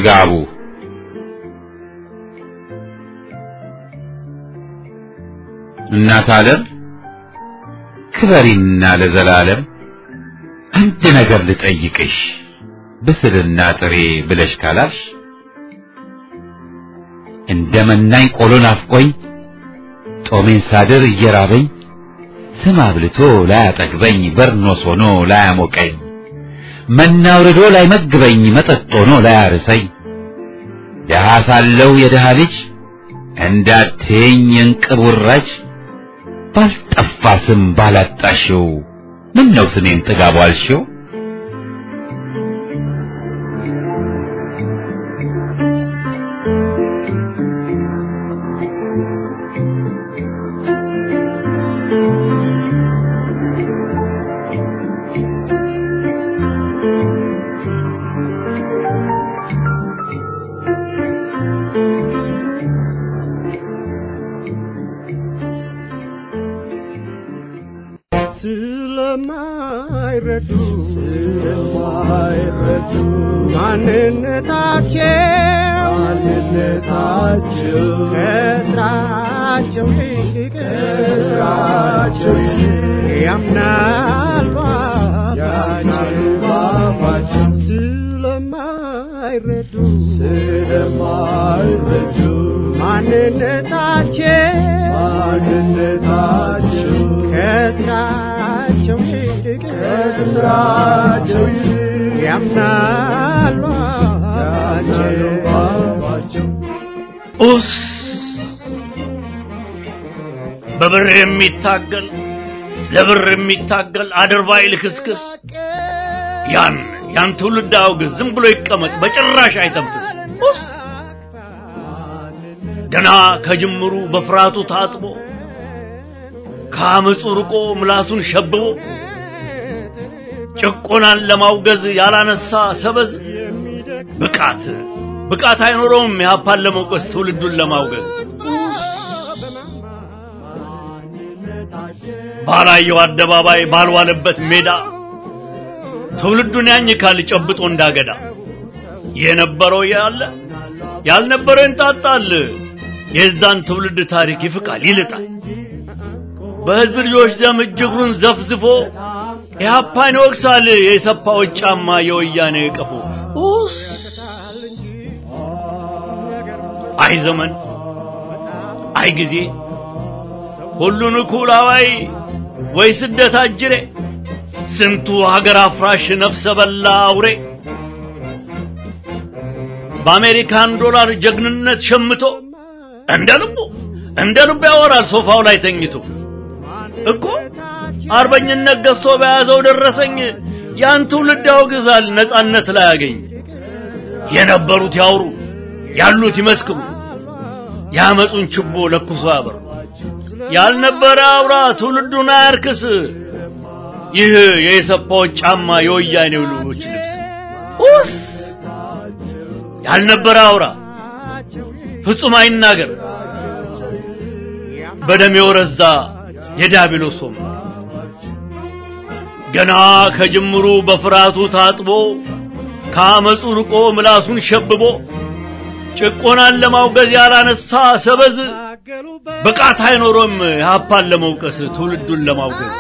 Speaker 1: ጥጋቡ እናት ዓለም ክበሪና ለዘላለም አንድ ነገር ልጠይቅሽ ብስልና ጥሬ ብለሽ ካላልሽ እንደ መናኝ ቆሎ ናፍቆኝ ጦሜን ሳድር እየራበኝ ስም አብልቶ ላያጠግበኝ በርኖስ ሆኖ ላያሞቀኝ መና አውርዶ ላይመግበኝ መጠጥ ሆኖ ላያርሰኝ ደሃ ሳለው የደሃ ልጅ እንዳትየኝ የእንቅብ ውራጅ ባልጠፋ ስም ባላጣሽው ምን ነው ስሜን ጥጋቡ አልሽው?
Speaker 4: ስለማይረዱ ስለማይረዱ ማንነታቸው ማንነታቸው ከስራቸው ይልቅ ከስራቸው ይልቅ ያምናሉ አፋቸው ስለማይረዱ ስለማይረዱ ማንነታቸው ማንነታቸው ከስራቸው ይልቅ ከስራቸው ይልቅ ያምናሉ አፋቸው
Speaker 5: ኡስ በብር የሚታገል ለብር የሚታገል አድርባይ ልክስክስ ያን ያን ትውልድ አውግዝ፣ ዝም ብሎ ይቀመጥ፣ በጭራሽ አይተንፍስ። ኡስ ገና ከጅምሩ በፍርሃቱ ታጥቦ ከአመፁ ርቆ ምላሱን ሸብቦ ጭቆናን ለማውገዝ ያላነሳ ሰበዝ ብቃት ብቃት አይኖረውም የሀፓን ለመውቀስ ትውልዱን ለማውገዝ ባላየው አደባባይ ባልዋለበት ሜዳ ትውልዱን ያኝካል ጨብጦ እንዳገዳ የነበረው ያለ ያልነበረው እንጣጣል የዛን ትውልድ ታሪክ ይፍቃል ይልጣል በህዝብ ልጆች ደም እጅግሩን ዘፍዝፎ ኢህአፓን ይወቅሳል የሰፋዎች ጫማ የወያኔ ቀፎ ኡስ አይ ዘመን አይ ጊዜ ሁሉን እኩል አዋይ ወይ ስደት አጅሬ ስንቱ ሀገር አፍራሽ ነፍሰ በላ አውሬ በአሜሪካን ዶላር ጀግንነት ሸምቶ እንደ ልቡ እንደ ልቡ ያወራል ሶፋው ላይ ተኝቶ እኮ አርበኝነት ገዝቶ በያዘው ደረሰኝ ያን ትውልድ ያወግዛል ነጻነት ላይ ያገኝ የነበሩት ያውሩ ያሉት ይመስክሩ ያመጹን ችቦ ለኩሶ ያበሩ ያልነበረ አውራ ትውልዱን አያርክስ ይህ የኢሰፓዎች ጫማ የወያኔው ልጆች ልብስ ኡስ ያልነበረ አውራ ፍጹም አይናገር በደም የወረዛ የዲያብሎስ ወንበር ገና ከጅምሩ በፍርሃቱ ታጥቦ ከአመፁ ርቆ ምላሱን ሸብቦ ጭቆናን ለማውገዝ ያላነሳ ሰበዝ ብቃት አይኖሮም የሀፓን ለመውቀስ ትውልዱን ለማውገዝ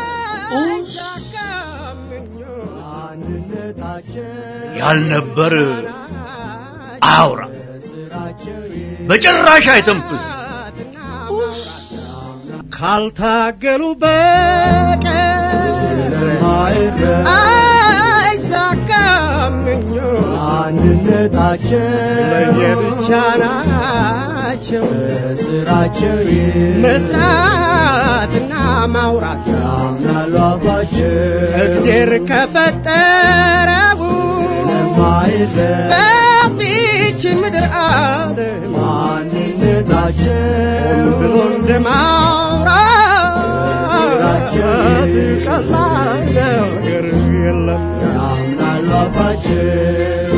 Speaker 5: ያልነበር አውራ በጭራሽ አይተንፍስ
Speaker 4: ካልታገሉ በቀር አይሳካም ምኞት
Speaker 6: አንድነታቸው
Speaker 4: ለየብቻ ናቸው
Speaker 6: ስራቸው
Speaker 4: መስራትና ማውራት
Speaker 6: ያምናሉ አፋቸው
Speaker 4: እግዜር ከፈጠረው
Speaker 6: ለማይለይ
Speaker 4: በዚች ምድር ዓለም
Speaker 6: ማንነታቸው
Speaker 4: ብሎ እንደማውራት ቀላል ነገር የለም
Speaker 6: ያምናሉ አፋቸው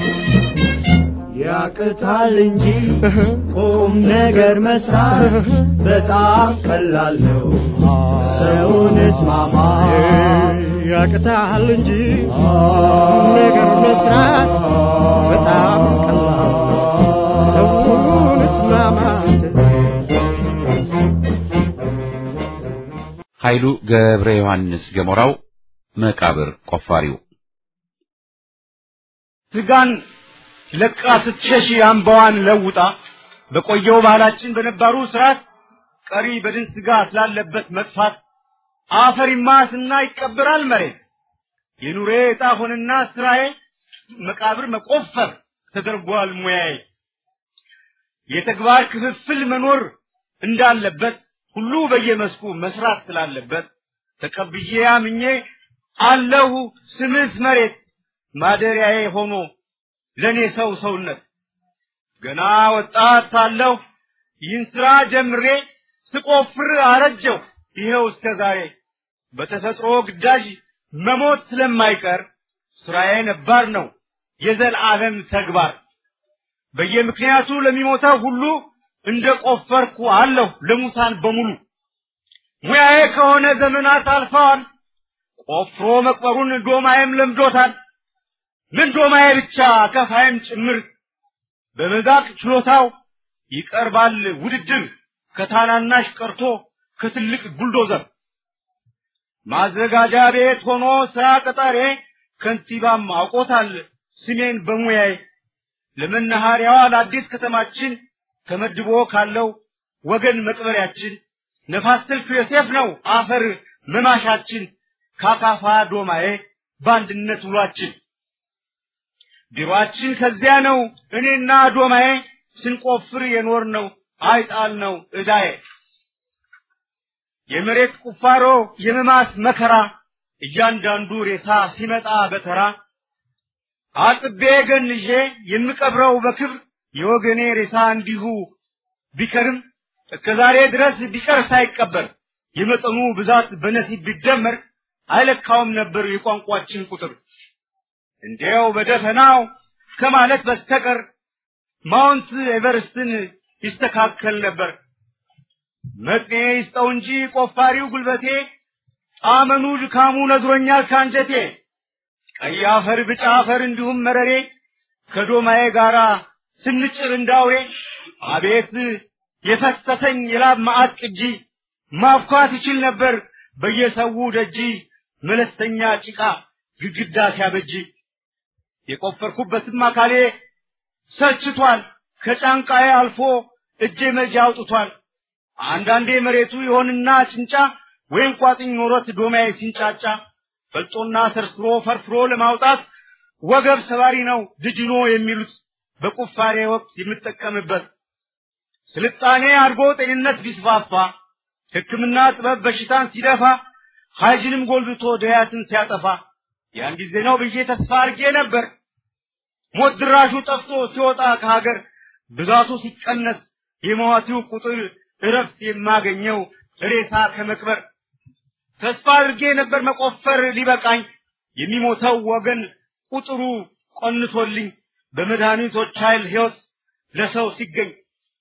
Speaker 6: ያቅታል እንጂ ቁም ነገር መስራት በጣም ቀላል ነው። ሰውን እስማማ
Speaker 4: ያቅታል እንጂ ነገር መስራት በጣም ቀላል መስማማት
Speaker 1: ኃይሉ ገብረ ዮሐንስ ገሞራው መቃብር ቆፋሪው
Speaker 7: ስጋን ለቃ ስትሸሽ አምባዋን ለውጣ በቆየው ባህላችን በነባሩ ስርዓት ቀሪ በድን ስጋ ስላለበት መጥፋት አፈር ይማስና ይቀበራል መሬት የኑሬ ዕጣ ሆነና ስራዬ መቃብር መቆፈር ተደርጓል ሙያዬ የተግባር ክፍፍል መኖር እንዳለበት ሁሉ በየመስኩ መስራት ስላለበት ተቀብዬ አምኜ አለሁ ስምስ መሬት ማደሪያዬ ሆኖ ለኔ ሰው ሰውነት ገና ወጣት ሳለሁ ይህን ስራ ጀምሬ ስቆፍር አረጀው ይኸው እስከ ዛሬ በተፈጥሮ ግዳጅ መሞት ስለማይቀር ስራዬ ነባር ነው የዘላለም ተግባር በየምክንያቱ ለሚሞተው ሁሉ እንደ ቆፈርኩ አለሁ ለሙታን በሙሉ ሙያዬ ከሆነ ዘመናት አልፈዋል ቆፍሮ መቅበሩን ዶማዬም ለምዶታል ምን ዶማዬ ብቻ ከፋይም ጭምር በመዛቅ ችሎታው ይቀርባል ውድድር ከታናናሽ ቀርቶ ከትልቅ ቡልዶዘር ማዘጋጃ ቤት ሆኖ ስራ ቀጣሬ ከንቲባም አውቆታል ስሜን በሙያዬ ለመናኸሪያዋ ለአዲስ ከተማችን ተመድቦ ካለው ወገን መቅበሪያችን ነፋስ ስልክ ዮሴፍ ነው አፈር መማሻችን ካካፋ ዶማዬ በአንድነት ውሏችን ቢሮአችን ከዚያ ነው እኔና ዶማዬ ስንቆፍር የኖር ነው አይጣል ነው እዳዬ የመሬት ቁፋሮ የመማስ መከራ እያንዳንዱ ሬሳ ሲመጣ በተራ አጥቤ ገንዤ የምቀብረው በክብር የወገኔ ሬሳ እንዲሁ ቢከርም እስከ ዛሬ ድረስ ቢቀር ሳይቀበር የመጠኑ ብዛት በነሲብ ቢደመር አይለካውም ነበር የቋንቋችን ቁጥር። እንዲያው በደፈናው ከማለት በስተቀር ማውንት ኤቨርስትን ይስተካከል ነበር። መጥኔ ይስጠው እንጂ ቆፋሪው ጉልበቴ ጣመኑ ድካሙ ነዝሮኛል ካንጀቴ። ቀይ አፈር፣ ብጫ አፈር እንዲሁም መረሬ ከዶማዬ ጋራ ስንጭር እንዳውሬ አቤት የፈሰሰኝ የላብ ማዕት ቅጂ ማብኳት ይችል ነበር በየሰው ደጂ መለስተኛ ጭቃ ግድግዳ ሲያበጅ የቆፈርኩበትም አካሌ ሰልችቷል ከጫንቃዬ አልፎ እጄ መጃ አውጥቷል አንዳንዴ መሬቱ ይሆንና ጭንጫ ወይም ቋጥኝ ኖሮት ዶማዬ ሲንጫጫ ፈልጦና ሰርስሮ ፈርፍሮ ለማውጣት ወገብ ሰባሪ ነው ድጅኖ የሚሉት በቁፋሬ ወቅት የምጠቀምበት ስልጣኔ አድጎ ጤንነት ቢስፋፋ ሕክምና ጥበብ በሽታን ሲደፋ ሀይጅንም ጎልብቶ ድያትን ሲያጠፋ ያን ጊዜ ነው ብዬ ተስፋ አድርጌ ነበር። ሞት ድራሹ ጠፍቶ ሲወጣ ከሀገር ብዛቱ ሲቀነስ የሟቲው ቁጥር እረፍት የማገኘው ሬሳ ከመቅበር ተስፋ አድርጌ ነበር መቆፈር ሊበቃኝ የሚሞተው ወገን ቁጥሩ ቆንቶልኝ በመድኃኒቶች ኃይል ሕይወት ለሰው ሲገኝ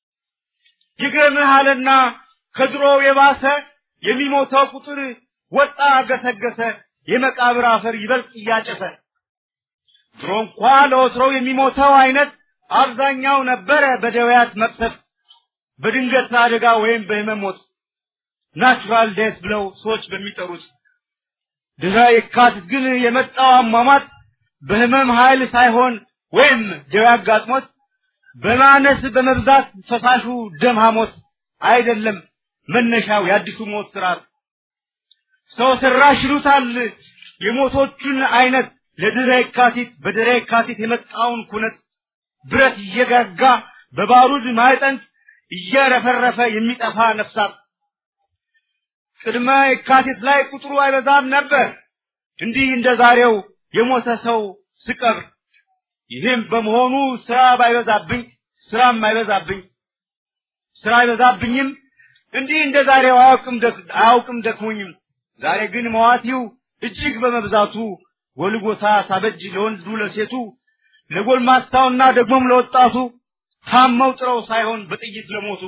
Speaker 7: ይገርምሃልና ከድሮው የባሰ የሚሞተው ቁጥር ወጣ ገሰገሰ የመቃብር አፈር ይበልጥ እያጨሰ ድሮ እንኳ ለወትሮው የሚሞተው አይነት አብዛኛው ነበረ በደውያት መቅሰፍት በድንገት አደጋ ወይም በህመም ሞት ናቹራል ዴስ ብለው ሰዎች በሚጠሩት ድህረ የካቲት ግን የመጣው አሟሟት በህመም ኃይል ሳይሆን ወይም ደዌ አጋጥሞት በማነስ በመብዛት ፈሳሹ ደም ሐሞት አይደለም መነሻው የአዲሱ ሞት ስርዓት ሰው ሰራሽ ይሉታል የሞቶቹን አይነት ለድህረ የካቲት በድህረ የካቲት የመጣውን ኩነት ብረት እየጋጋ በባሩድ ማዕጠንት እየረፈረፈ የሚጠፋ ነፍሳት ቅድመ የካቲት ላይ ቁጥሩ አይበዛም ነበር እንዲህ እንደ ዛሬው የሞተ ሰው ስቀብር ይህም በመሆኑ ስራ ባይበዛብኝ ስራም አይበዛብኝ ስራ አይበዛብኝም እንዲህ እንደ ዛሬው አያውቅም ደክ- አያውቅም ደክሞኝም ዛሬ ግን መዋቲው እጅግ በመብዛቱ ጎልጎታ ሳበጅ ለወንዱ ለሴቱ ለጎልማሳውና ደግሞም ለወጣቱ ታመው ጥረው ሳይሆን በጥይት ለሞቱ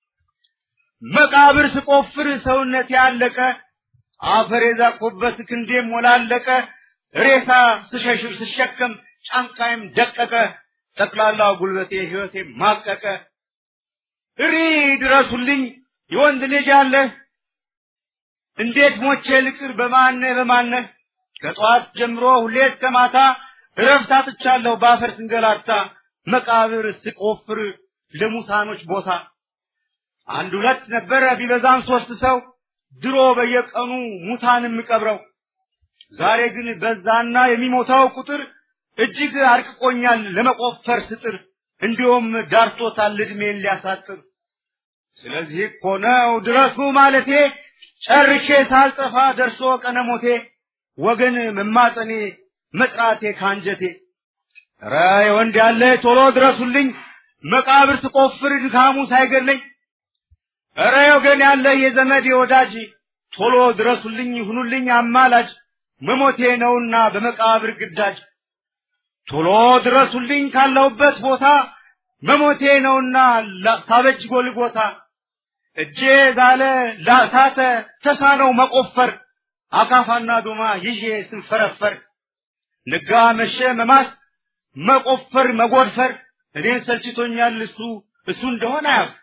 Speaker 7: መቃብር ስቆፍር ሰውነት ያለቀ አፈር የዛቆበት ክንዴም ሞላለቀ ሬሳ ስሸሽር ስሸከም ጫንቃይም ደቀቀ ጠቅላላው ጉልበቴ ሕይወቴ ማቀቀ እሪ ድረሱልኝ የወንድ ልጅ አለህ እንዴት ሞቼ ልቅር በማነ በማነ ከጠዋት ጀምሮ ሁሌ እስከ ማታ እረፍት አጥቻለሁ ባፈር ስንገላታ መቃብር ስቆፍር ለሙታኖች ቦታ አንድ ሁለት ነበረ ቢበዛም ሶስት ሰው ድሮ በየቀኑ ሙታን የምቀብረው ዛሬ ግን በዛና የሚሞታው ቁጥር እጅግ አርቅቆኛል ለመቆፈር ስጥር እንዲሁም ዳርቶታል እድሜን ሊያሳጥር ስለዚህ እኮ ነው ድረሱ ማለቴ ጨርሼ ሳልጠፋ ደርሶ ቀነሞቴ ወገን መማጠኔ መጥራቴ ካንጀቴ ኧረ የወንድ ያለ ቶሎ ድረሱልኝ መቃብር ስቆፍር ድካሙ ሳይገለኝ ኧረ ወገን ያለ የዘመድ የወዳጅ ቶሎ ድረሱልኝ ይሁኑልኝ አማላጅ መሞቴ ነውና በመቃብር ግዳጅ ቶሎ ድረሱልኝ ካለሁበት ቦታ መሞቴ ነውና ሳበጅ ጎልጎታ እጄ ዛለ ላሳተ ተሳነው መቆፈር አካፋና ዶማ ይዤ ስንፈረፈር ነጋ መሸ መማስ መቆፈር መጎድፈር እኔን ሰልችቶኛል እሱ እሱ እንደሆነ አያውቅ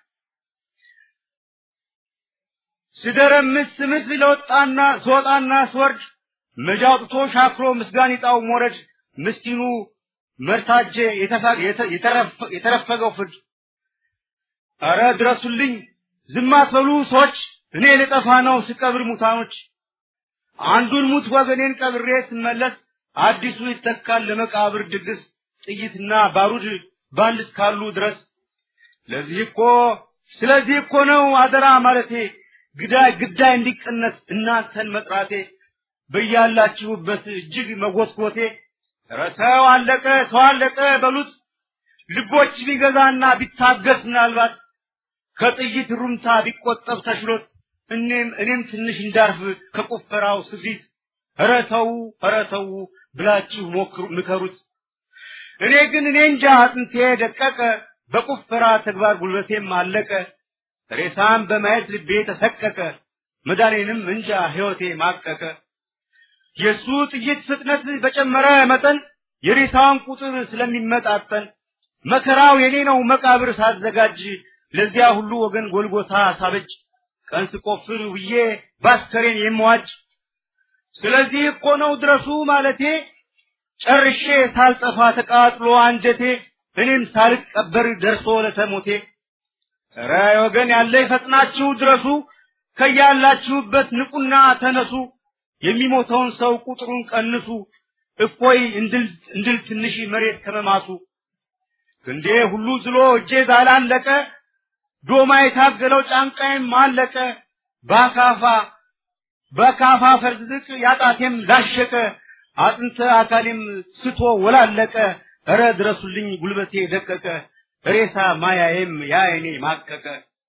Speaker 7: ስደረምስ ስምስ ለወጣና ስወጣና ስወርድ መጃ አውጥቶ ሻክሮ ምስጋን ይጣው ሞረድ ምስኪኑ መርታጄ የተረፈገው ፍርድ አረ ድረሱልኝ ዝም አትበሉ ሰዎች እኔ ልጠፋ ነው ስቀብር ሙታኖች አንዱን ሙት ወገኔን ቀብሬ ስመለስ አዲሱ ይተካል ለመቃብር ድግስ ጥይትና ባሩድ ባንድ እስካሉ ድረስ ለዚህ እኮ ስለዚህ እኮ ነው አደራ ማለቴ ግዳይ ግዳይ እንዲቀነስ እናንተን መጥራቴ በያላችሁበት እጅግ መጎትጎቴ ኧረ ሰው አለቀ ሰው አለቀ በሉት ልቦች ቢገዛና ቢታገስ ምናልባት ከጥይት ሩምታ ቢቆጠብ ተችሎት እኔም እኔም ትንሽ እንዳርፍ ከቁፈራው ስፊት ኧረ ተው ኧረ ተው ብላችሁ ሞክሩ ምከሩት እኔ ግን እኔ እንጃ አጥንቴ ደቀቀ በቁፈራ ተግባር ጉልበቴም አለቀ ሬሳም በማየት ልቤ ተሰቀቀ መዳኔንም እንጃ ሕይወቴ ማቀቀ የእሱ ጥይት ፍጥነት በጨመረ መጠን የሬሳውን ቁጥር ስለሚመጣጠን መከራው የኔ ነው መቃብር ሳዘጋጅ ለዚያ ሁሉ ወገን ጎልጎታ ሳበጅ ቀን ስቆፍር ውዬ ባስከሬን የምዋጅ ስለዚህ እኮ ነው ድረሱ ማለቴ ጨርሼ ሳልጠፋ ተቃጥሎ አንጀቴ እኔም ሳልቀበር ደርሶ ለተሞቴ ኧረ ወገን ያለ ፈጥናችሁ ድረሱ ከያላችሁበት ንቁና ተነሱ የሚሞተውን ሰው ቁጥሩን ቀንሱ እፎይ እንድል ትንሽ መሬት ከመማሱ ክንዴ ሁሉ ዝሎ እጄ ዛላለቀ ዶማ የታገለው ጫንቃዬም አለቀ በአካፋ በካፋ ፈርዝቅ ያጣቴም ላሸቀ አጥንተ አካሌም ስቶ ወላለቀ እረ ድረሱልኝ ጉልበቴ ደቀቀ ሬሳ ማያዬም ያይኔ ማቀቀ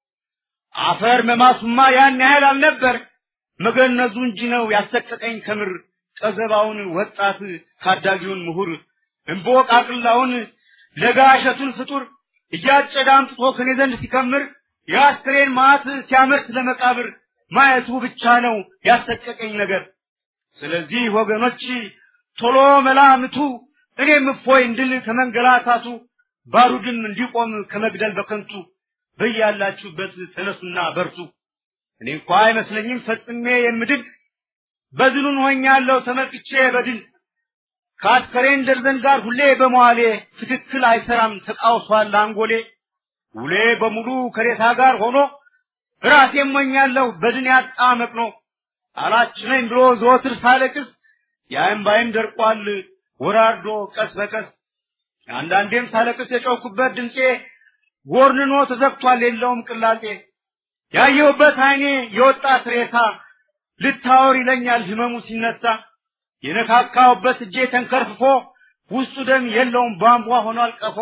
Speaker 7: አፈር መማሱማ ያን ያህል አልነበር መገነዙ እንጂ ነው ያሰቀቀኝ ከምር ቀዘባውን ወጣት ታዳጊውን ምሁር እምቦቃቅላውን ለጋሸቱን ፍጡር እያጨደ አምጥቶ ከኔ ዘንድ ሲከምር የአስክሬን ማዕት ሲያመርት ለመቃብር ማየቱ ብቻ ነው ያሰቀቀኝ ነገር። ስለዚህ ወገኖች ቶሎ መላምቱ እኔም እፎይ እንድል ከመንገላታቱ ባሩድም እንዲቆም ከመግደል በከንቱ በያላችሁበት ተነሱና በርቱ። እኔ እንኳ አይመስለኝም ፈጽሜ የምድን በድኑን ሆኛለሁ ተመልክቼ በድን ከአስከሬን ደርዘን ጋር ሁሌ በመዋሌ ትክክል አይሰራም ተቃውሷል አንጎሌ ውሌ በሙሉ ከሬሳ ጋር ሆኖ ራሴ ሞኛለሁ በድን ያጣ መቅኖ አላችነኝ ብሎ ዘወትር ሳለቅስ የእምባዬም ደርቋል ወራርዶ ቀስ በቀስ አንዳንዴም ሳለቅስ የጮኩበት ድምፄ ጎርንኖ ተዘግቷል የለውም ቅላጤ ያየሁበት አይኔ የወጣት ሬሳ ልታወር ይለኛል ህመሙ ሲነሳ የነካካውበት እጄ ተንከርፍፎ ውስጡ ደም የለውም ቧንቧ ሆኗል ቀፎ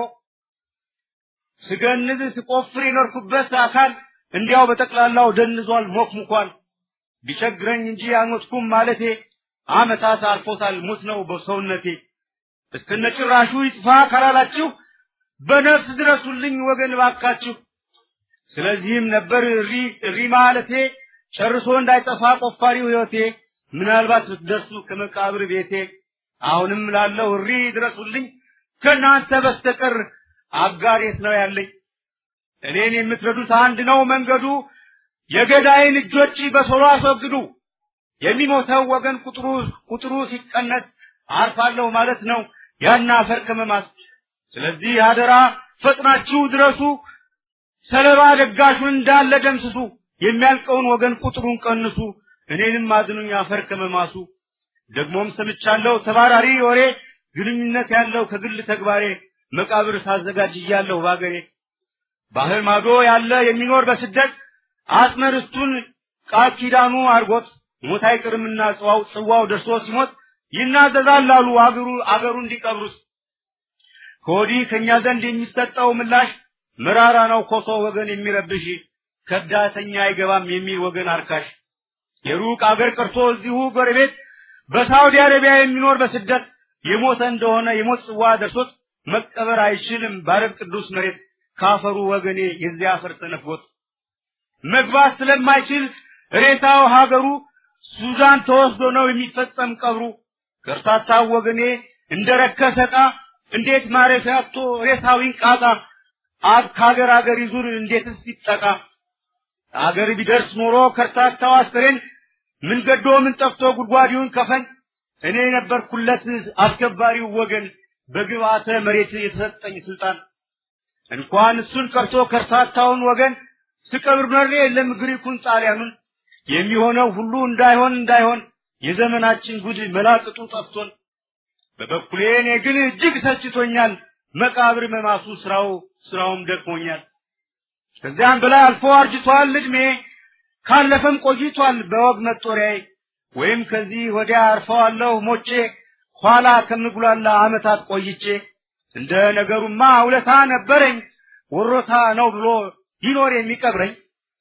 Speaker 7: ስገንዝ ስቆፍር የኖርኩበት አካል እንዲያው በጠቅላላው ደንዟል ሞክሙኳል ቢቸግረኝ እንጂ አልሞትኩም ማለቴ አመታት አልፎታል ሙት ነው በሰውነቴ እስከነጭራሹ ይጥፋ ካላላችሁ በነፍስ ድረሱልኝ ወገን ባካችሁ ስለዚህም ነበር እሪ እሪ ማለቴ ጨርሶ እንዳይጠፋ ቆፋሪው ህይወቴ ምናልባት ብትደርሱ ከመቃብር ቤቴ አሁንም ላለው እሪ ድረሱልኝ ከእናንተ በስተቀር አጋር የት ነው ያለኝ እኔን የምትረዱት አንድ ነው መንገዱ። የገዳይን እጆች በቶሎ አስወግዱ። የሚሞተው ወገን ቁጥሩ ቁጥሩ ሲቀነስ አርፋለሁ ማለት ነው ያን አፈር ከመማስ። ስለዚህ አደራ ፈጥናችሁ ድረሱ። ሰለባ ደጋሹን እንዳለ ደምስሱ። የሚያልቀውን ወገን ቁጥሩን ቀንሱ። እኔንም አድኑኝ አፈር ከመማሱ። ደግሞም ሰምቻለሁ ተባራሪ ወሬ ግንኙነት ያለው ከግል ተግባሬ መቃብር ሳዘጋጅ እያለሁ ባገሬ ባህር ማዶ ያለ የሚኖር በስደት አጽመ ርስቱን ቃል ኪዳኑ አርጎት ሞት አይቅርምና ጽዋው ጽዋው ደርሶ ሲሞት ይናዘዛል አሉ አገሩ አገሩ እንዲቀብሩት ከወዲህ ከእኛ ዘንድ የሚሰጠው ምላሽ መራራ ነው ኮሶ ወገን የሚረብሽ ከዳተኛ አይገባም የሚል ወገን አርካሽ የሩቅ አገር ቀርቶ እዚሁ ጎረቤት በሳውዲ አረቢያ የሚኖር በስደት የሞተ እንደሆነ የሞት ጽዋ ደርሶት መቀበር አይችልም ባረብ ቅዱስ መሬት ካፈሩ ወገኔ የዚያ አፈር ተነፍጎት መግባት ስለማይችል ሬሳው ሀገሩ ሱዳን ተወስዶ ነው የሚፈጸም ቀብሩ። ከርታታው ወገኔ እንደ ረከሰ ዕቃ እንዴት ማረፊያ አጥቶ ሬሳው ይንቃጣ? አብ ከሀገር አገር ይዙር እንዴትስ ይጠቃ? አገር ቢደርስ ኖሮ ከርታታው አስከሬን ምን ገዶ ምን ጠፍቶ ጉድጓዲውን ከፈን እኔ ነበርኩለት አስከባሪው ወገን በግብአተ መሬት የተሰጠኝ ስልጣን እንኳን እሱን ቀርቶ ከርታታውን ወገን ስቀብር መሬ የለም ግሪኩን ጣሊያኑን የሚሆነው ሁሉ እንዳይሆን እንዳይሆን የዘመናችን ጉድ መላቅጡ ጠፍቶን በበኩሌ እኔ ግን እጅግ ሰችቶኛል መቃብር መማሱ ስራው ስራውም ደክሞኛል ከዚያም በላይ አልፎ አርጅቷል እድሜ ካለፈም ቆይቷል በወግ መጦሪያዬ ወይም ከዚህ ወዲያ አርፈዋለሁ ሞቼ ኋላ ከምጉላላ አመታት ቆይቼ እንደ ነገሩማ ውለታ ነበረኝ ወሮታ ነው ብሎ ይኖር የሚቀብረኝ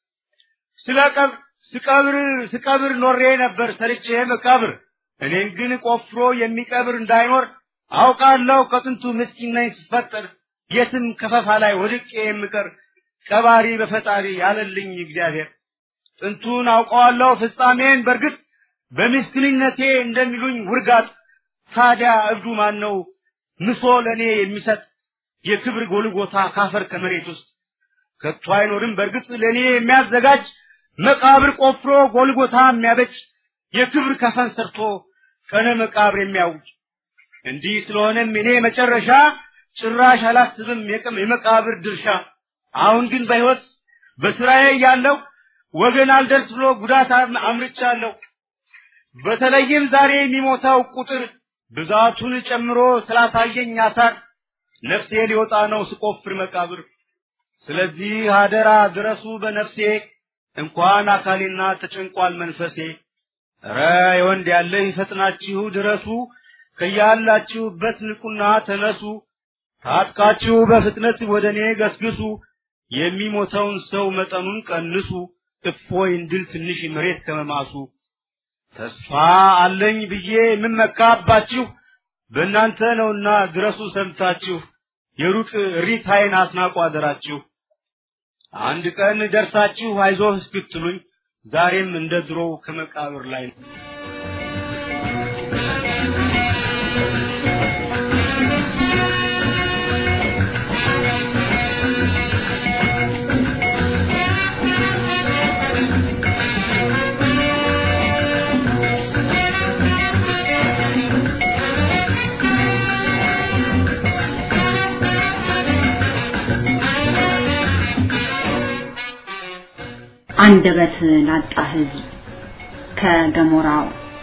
Speaker 7: ስለ ቀብ ስቀብር ስቀብር ኖሬ ነበር ሰርቼ መቃብር እኔን ግን ቆፍሮ የሚቀብር እንዳይኖር አውቃለሁ ከጥንቱ ምስኪን ነኝ ስፈጠር የትም ከፈፋ ላይ ወድቄ የምቀር ቀባሪ በፈጣሪ ያለልኝ እግዚአብሔር ጥንቱን አውቀዋለሁ ፍጻሜን በርግጥ በምስኪንነቴ እንደሚሉኝ ውርጋጥ ታዲያ እብዱ ማን ነው ምሶ ለእኔ የሚሰጥ የክብር ጎልጎታ ካፈር ከመሬት ውስጥ ከቶ አይኖርም በርግጥ ለእኔ የሚያዘጋጅ መቃብር ቆፍሮ ጎልጎታ የሚያበጅ የክብር ከፈን ሰርቶ ቀነ መቃብር የሚያውጅ እንዲህ ስለሆነም እኔ መጨረሻ ጭራሽ አላስብም የቀም የመቃብር ድርሻ አሁን ግን በሕይወት በስራዬ ያለው ወገን አልደርስ ብሎ ጉዳት አምርቻለሁ በተለይም ዛሬ የሚሞታው ቁጥር ብዛቱን ጨምሮ ስላሳየኝ አሳር ነፍሴ ሊወጣ ነው ስቆፍር መቃብር ስለዚህ አደራ ድረሱ በነፍሴ እንኳን አካሌና ተጨንቋል መንፈሴ ኧረ የወንድ ያለ ይፈጥናችሁ ድረሱ ከያላችሁበት ንቁና ተነሱ ታጥቃችሁ በፍጥነት ወደ እኔ ገስግሱ የሚሞተውን ሰው መጠኑን ቀንሱ እፎይ እንድል ትንሽ መሬት ከመማሱ ተስፋ አለኝ ብዬ የምመካባችሁ በእናንተ ነውና ድረሱ ሰምታችሁ የሩቅ ሪታይን አስናቁ አደራችሁ አንድ ቀን ደርሳችሁ አይዞህ እስክትሉኝ ዛሬም እንደ ድሮው ከመቃብር ላይ ነው።
Speaker 8: አንደበት ላጣ ህዝብ ከገሞራው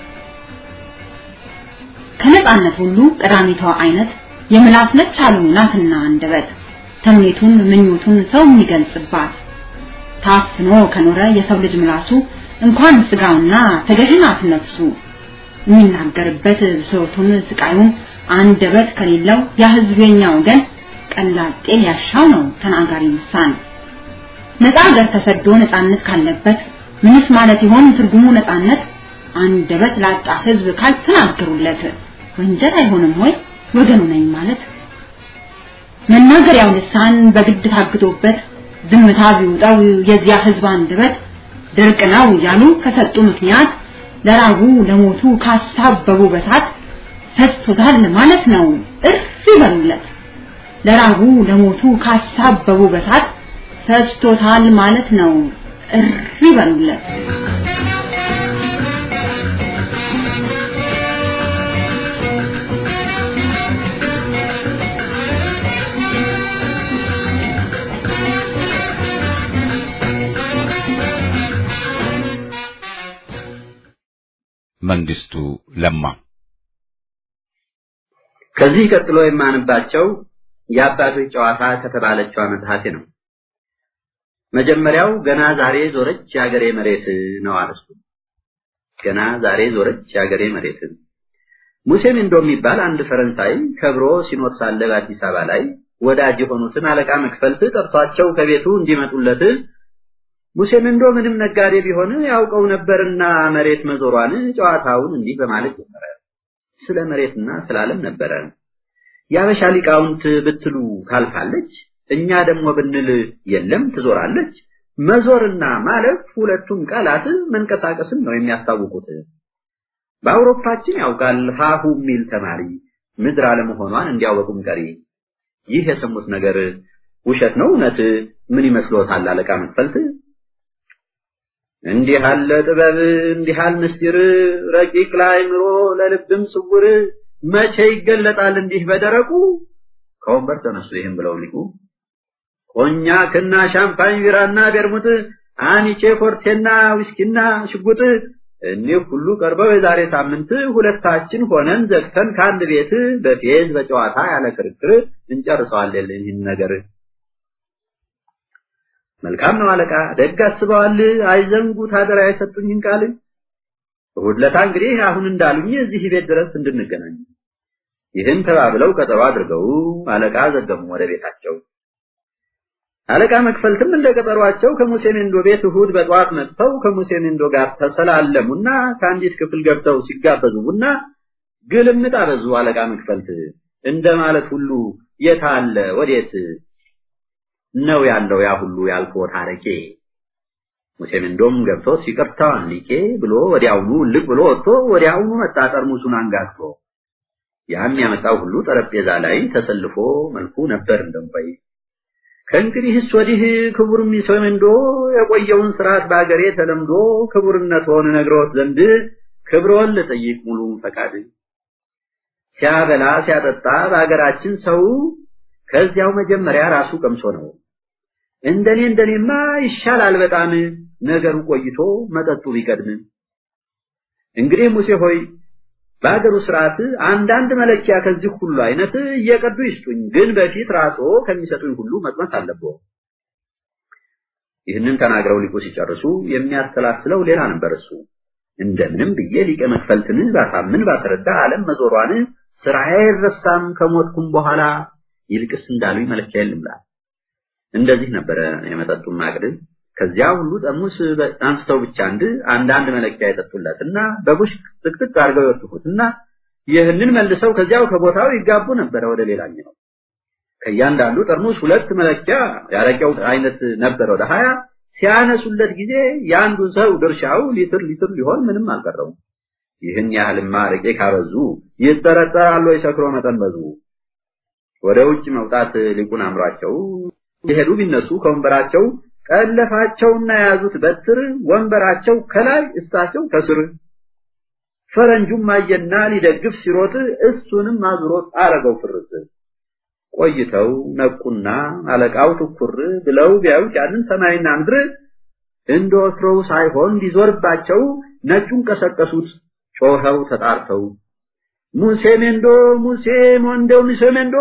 Speaker 8: ከነጻነት ሁሉ ቀዳሚቷ አይነት የምላስ ነች አሉ ናትና አንደበት ተምኔቱን ምኞቱን ሰው የሚገልጽባት ታፍኖ ከኖረ የሰው ልጅ ምላሱ እንኳን ስጋውና ተገዥናት ነፍሱ የሚናገርበት ብሶቱን ስቃዩን አንደበት ከሌለው ያ ህዝብ የኛ ወገን ቀላጤ ሊያሻው ነው ተናጋሪ ልሳን ነፃ ሀገር ተሰዶ ነፃነት ካለበት ምንስ ማለት ይሆን ትርጉሙ ነፃነት? አንደበት ላጣ ህዝብ ካልተናገሩለት ወንጀል አይሆንም ወይ ወገኑ ነኝ ማለት? መናገሪያው ልሳን በግድ ታግዶበት ዝምታ ቢውጣው የዚያ ህዝብ አንደበት ድርቅ ነው እያሉ ከሰጡ ምክንያት ለራቡ ለሞቱ ካሳበቡ በሳት ፈስቶታል ማለት ነው እርፍ ይበሉለት። ለራቡ ለሞቱ ካሳበቡ በሳት ፈጅቶታል ማለት ነው። እሪ በሉለት።
Speaker 1: መንግስቱ ለማ
Speaker 9: ከዚህ ቀጥሎ የማንባቸው የአባቶች ጨዋታ ከተባለችው መጽሐፌ ነው። መጀመሪያው ገና ዛሬ ዞረች የአገሬ መሬት ነው አርዕስቱ። ገና ዛሬ ዞረች የአገሬ መሬት። ሙሴ ሚንዶ የሚባል አንድ ፈረንሳይ ከብሮ ሲኖር ሳለ በአዲስ አበባ ላይ ወዳጅ የሆኑትን አለቃ መክፈልት ጠርቷቸው ከቤቱ እንዲመጡለት ሙሴ ሚንዶ ምንም ነጋዴ ቢሆን ያውቀው ነበርና መሬት መዞሯን ጨዋታውን እንዲህ በማለት ጀመረ። ስለ መሬትና ስለ ዓለም ነበረ። የአበሻ ሊቃውንት ብትሉ ታልፋለች፣ እኛ ደግሞ ብንል የለም ትዞራለች። መዞርና ማለፍ ሁለቱም ቃላት መንቀሳቀስን ነው የሚያስታውቁት። በአውሮፓችን ያውቃል ሀሁ የሚል ተማሪ ምድር አለመሆኗን እንዲያወቁም ቀሪ። ይህ የሰሙት ነገር ውሸት ነው እውነት? ምን ይመስሎታል አለቃ መክፈልት? እንዲህ አለ ጥበብ እንዲህ አለ ምስጢር ረቂቅ ለአእምሮ ለልብም ስውር መቼ ይገለጣል እንዲህ በደረቁ። ከወንበር ተነሱ ይህም ብለው ሊቁ ኮኛክና ሻምፓኝ ቢራና ቤርሙት አኒቼ ፎርቴና ዊስኪና ሽጉጥ እኒህ ሁሉ ቀርበው የዛሬ ሳምንት ሁለታችን ሆነን ዘግተን ከአንድ ቤት በፌዝ በጨዋታ ያለ ክርክር እንጨርሰዋለን ይህን ነገር። መልካም ነው አለቃ፣ ደግ አስበዋል። አይዘንጉት አደራ የሰጡኝን ቃል። እሑድ ዕለት እንግዲህ አሁን እንዳሉኝ እዚህ ቤት ድረስ እንድንገናኝ። ይህን ተባብለው ቀጠሮ አድርገው አለቃ ዘገሙ ወደ ቤታቸው። አለቃ መክፈልትም እንደ ቀጠሯቸው ከሙሴ ሜንዶ ቤት እሑድ በጠዋት መጥተው ከሙሴ ሜንዶ ጋር ተሰላለሙና ከአንዲት ክፍል ገብተው ሲጋበዙ ቡና ግልምጥ አበዙ። አለቃ መክፈልት እንደማለት ሁሉ የት አለ ወዴት ነው ያለው ያ ሁሉ ያልኩት አረቄ። ሙሴ ሜንዶም ገብቶ ይቅርታዋን ሊቄ ብሎ ወዲያውኑ ልቅ ብሎ ወጥቶ ወዲያውኑ መጣ ጠርሙሱን አንጋግቶ። ያም ያመጣው ሁሉ ጠረጴዛ ላይ ተሰልፎ መልኩ ነበር እንደምባይ ከእንግዲህስ ወዲህ ክቡር ሙሴ ሜንዶ የቆየውን ስርዓት በአገሬ ተለምዶ ክቡርነትዎን ነግሮት ዘንድ ክብሮን ልጠይቅ ሙሉ ፈቃድ ሲያበላ ሲያጠጣ በአገራችን ሰው ከዚያው መጀመሪያ ራሱ ቀምሶ ነው። እንደኔ እንደኔማ ይሻላል በጣም ነገሩ ቆይቶ መጠጡ ቢቀድም። እንግዲህ ሙሴ ሆይ በአገሩ ስርዓት አንዳንድ መለኪያ ከዚህ ሁሉ አይነት እየቀዱ ይስጡኝ፣ ግን በፊት ራስዎ ከሚሰጡኝ ሁሉ መቅመስ አለብዎ። ይህንን ተናግረው ሊቁ ሲጨርሱ የሚያሰላስለው ሌላ ነበር እሱ። እንደምንም ብዬ ሊቀ መክፈልትን ባሳምን ባስረዳ ዓለም መዞሯን ስራዬ አይረሳም ከሞትኩም በኋላ ይልቅስ እንዳሉኝ መለኪያ የለም እንደዚህ ነበረ የመጠጡን ማቅድ። ከዚያ ሁሉ ጠርሙስ አንስተው ብቻ አንድ አንዳንድ መለኪያ የጠጡለትና በቡሽ ጥቅጥቅ አድርገው ይወጥፉትና ይህንን መልሰው ከዚያው ከቦታው ይጋቡ ነበረ ወደ ሌላኛው። ከእያንዳንዱ ጠርሙስ ሁለት መለኪያ ያረቂያው አይነት ነበረ ወደ ሀያ ሲያነሱለት ጊዜ የአንዱ ሰው ድርሻው ሊትር ሊትር ሊሆን ምንም አልቀረውም። ይህን ያህልማ አረቄ ካበዙ ይጠረጠራሉ የሰክሮ መጠን በዙ። ወደ ውጭ መውጣት ሊቁን አምሯቸው የሄዱ ቢነሱ ከወንበራቸው ቀለፋቸውና የያዙት በትር ወንበራቸው ከላይ እሳቸው ከስር። ፈረንጁም አየና ሊደግፍ ሲሮጥ እሱንም አዙሮት አረገው ፍርጥ። ቆይተው ነቁና አለቃው ትኩር ብለው ቢያዩት ያንን ሰማይና ምድር እንደ ወትሮው ሳይሆን ሊዞርባቸው ነጩን ቀሰቀሱት ጮኸው ተጣርተው ሙሴ ሜንዶ ሙሴ ሞንዶ ሙሴ ሜንዶ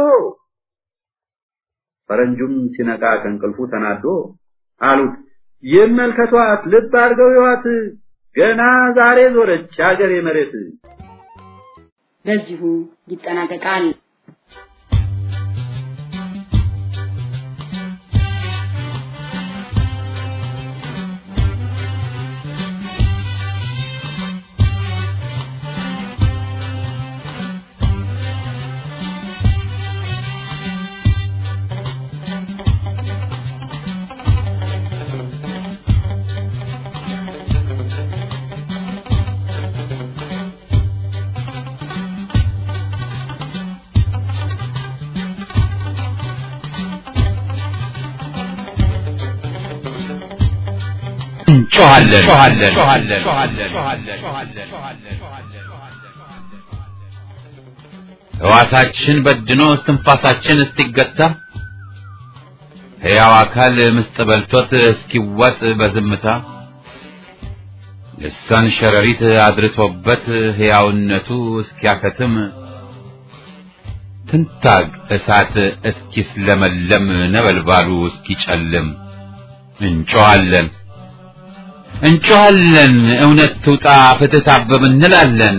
Speaker 9: ፈረንጁም ሲነቃ ከእንቅልፉ ተናዶ አሉት ይመልከቷት፣ ልብ አድርገው ይዋት፣ ገና ዛሬ ዞረች አገሬ መሬት።
Speaker 8: በዚሁ ይጠናቀቃል።
Speaker 1: እንጮኻለን። ሕዋሳችን በድኖ እስትንፋሳችን እስኪገታ ሕያው አካል ምስጥ በልቶት እስኪዋጥ በዝምታ ልሳን ሸረሪት አድርቶበት ሕያውነቱ እስኪያከትም ትንታግ እሳት እስኪስለመለም ነበልባሉ እስኪጨልም እንጮኻለን እንጮኻለን እውነት ትውጣ ፍትህ ታበብ እንላለን።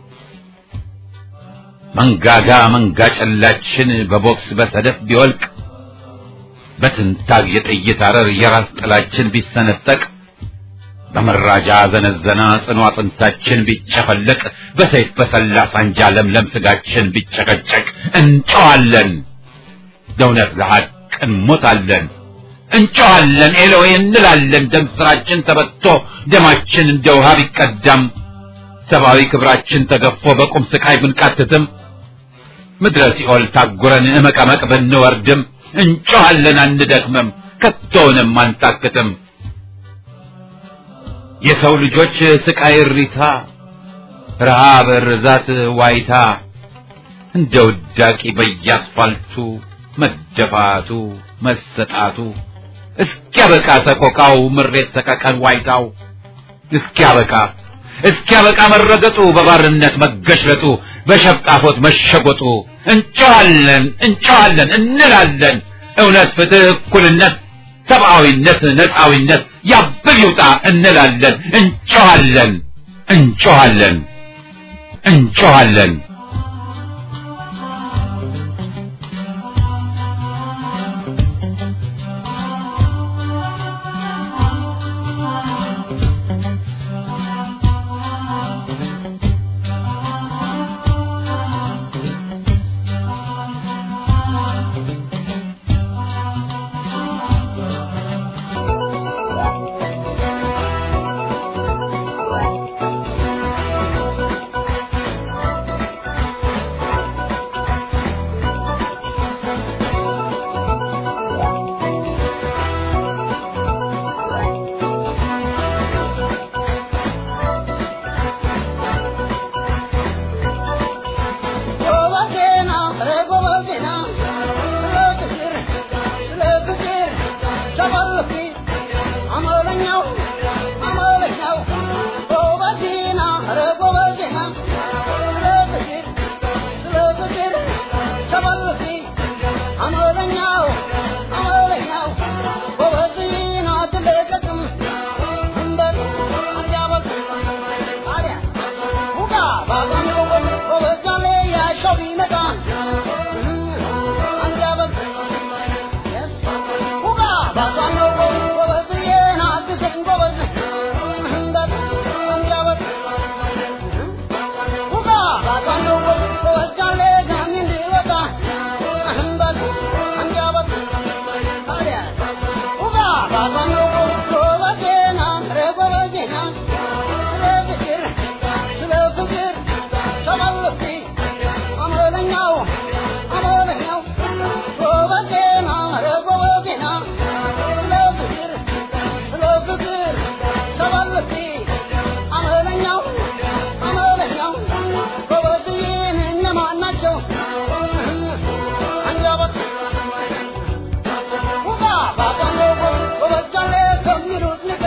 Speaker 1: መንጋጋ መንጋ ጨላችን በቦክስ በሰደፍ ቢወልቅ በትንታግ የጥይት አረር የራስ ጥላችን ቢሰነጠቅ በመራጃ ዘነዘና ጽኑ አጥንታችን ቢጨፈለቅ በሰይፍ በሰላ ሳንጃ ለምለም ስጋችን ቢጨቀጨቅ እንጮኻለን ለእውነት ለሐቅ እንሞታለን። እንጮኻለን ኤሎዌ እንላለን። ደም ስራችን ተበቶ ደማችን እንደ ውሃ ቢቀዳም ሰብአዊ ክብራችን ተገፎ በቁም ስቃይ ብንቃትትም ምድረ ሲኦል ታጉረን እመቀመቅ ብንወርድም እንጮኻለን አንደክምም፣ ከቶውንም አንታክትም። የሰው ልጆች ስቃይ እሪታ፣ ረሃብ፣ ርዛት፣ ዋይታ እንደ ውዳቂ በየአስፋልቱ መደፋቱ መሰጣቱ እስኪያበቃ ሰቆቃው ምሬት ሰቀቀን ዋይታው እስኪያበቃ እስኪያበቃ መረገጡ በባርነት መገሽለጡ በሸብጣፎት መሸጎጡ እንጮኻለን እንጮኻለን እንላለን እውነት ፍትህ እኩልነት ሰብአዊነት ነፃዊነት ያብል ይውጣ እንላለን እንጮኻለን እንጮኻለን እንጮኻለን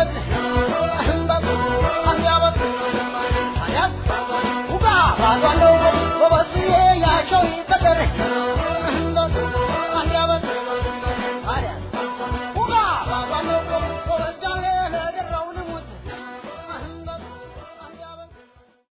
Speaker 10: Cuando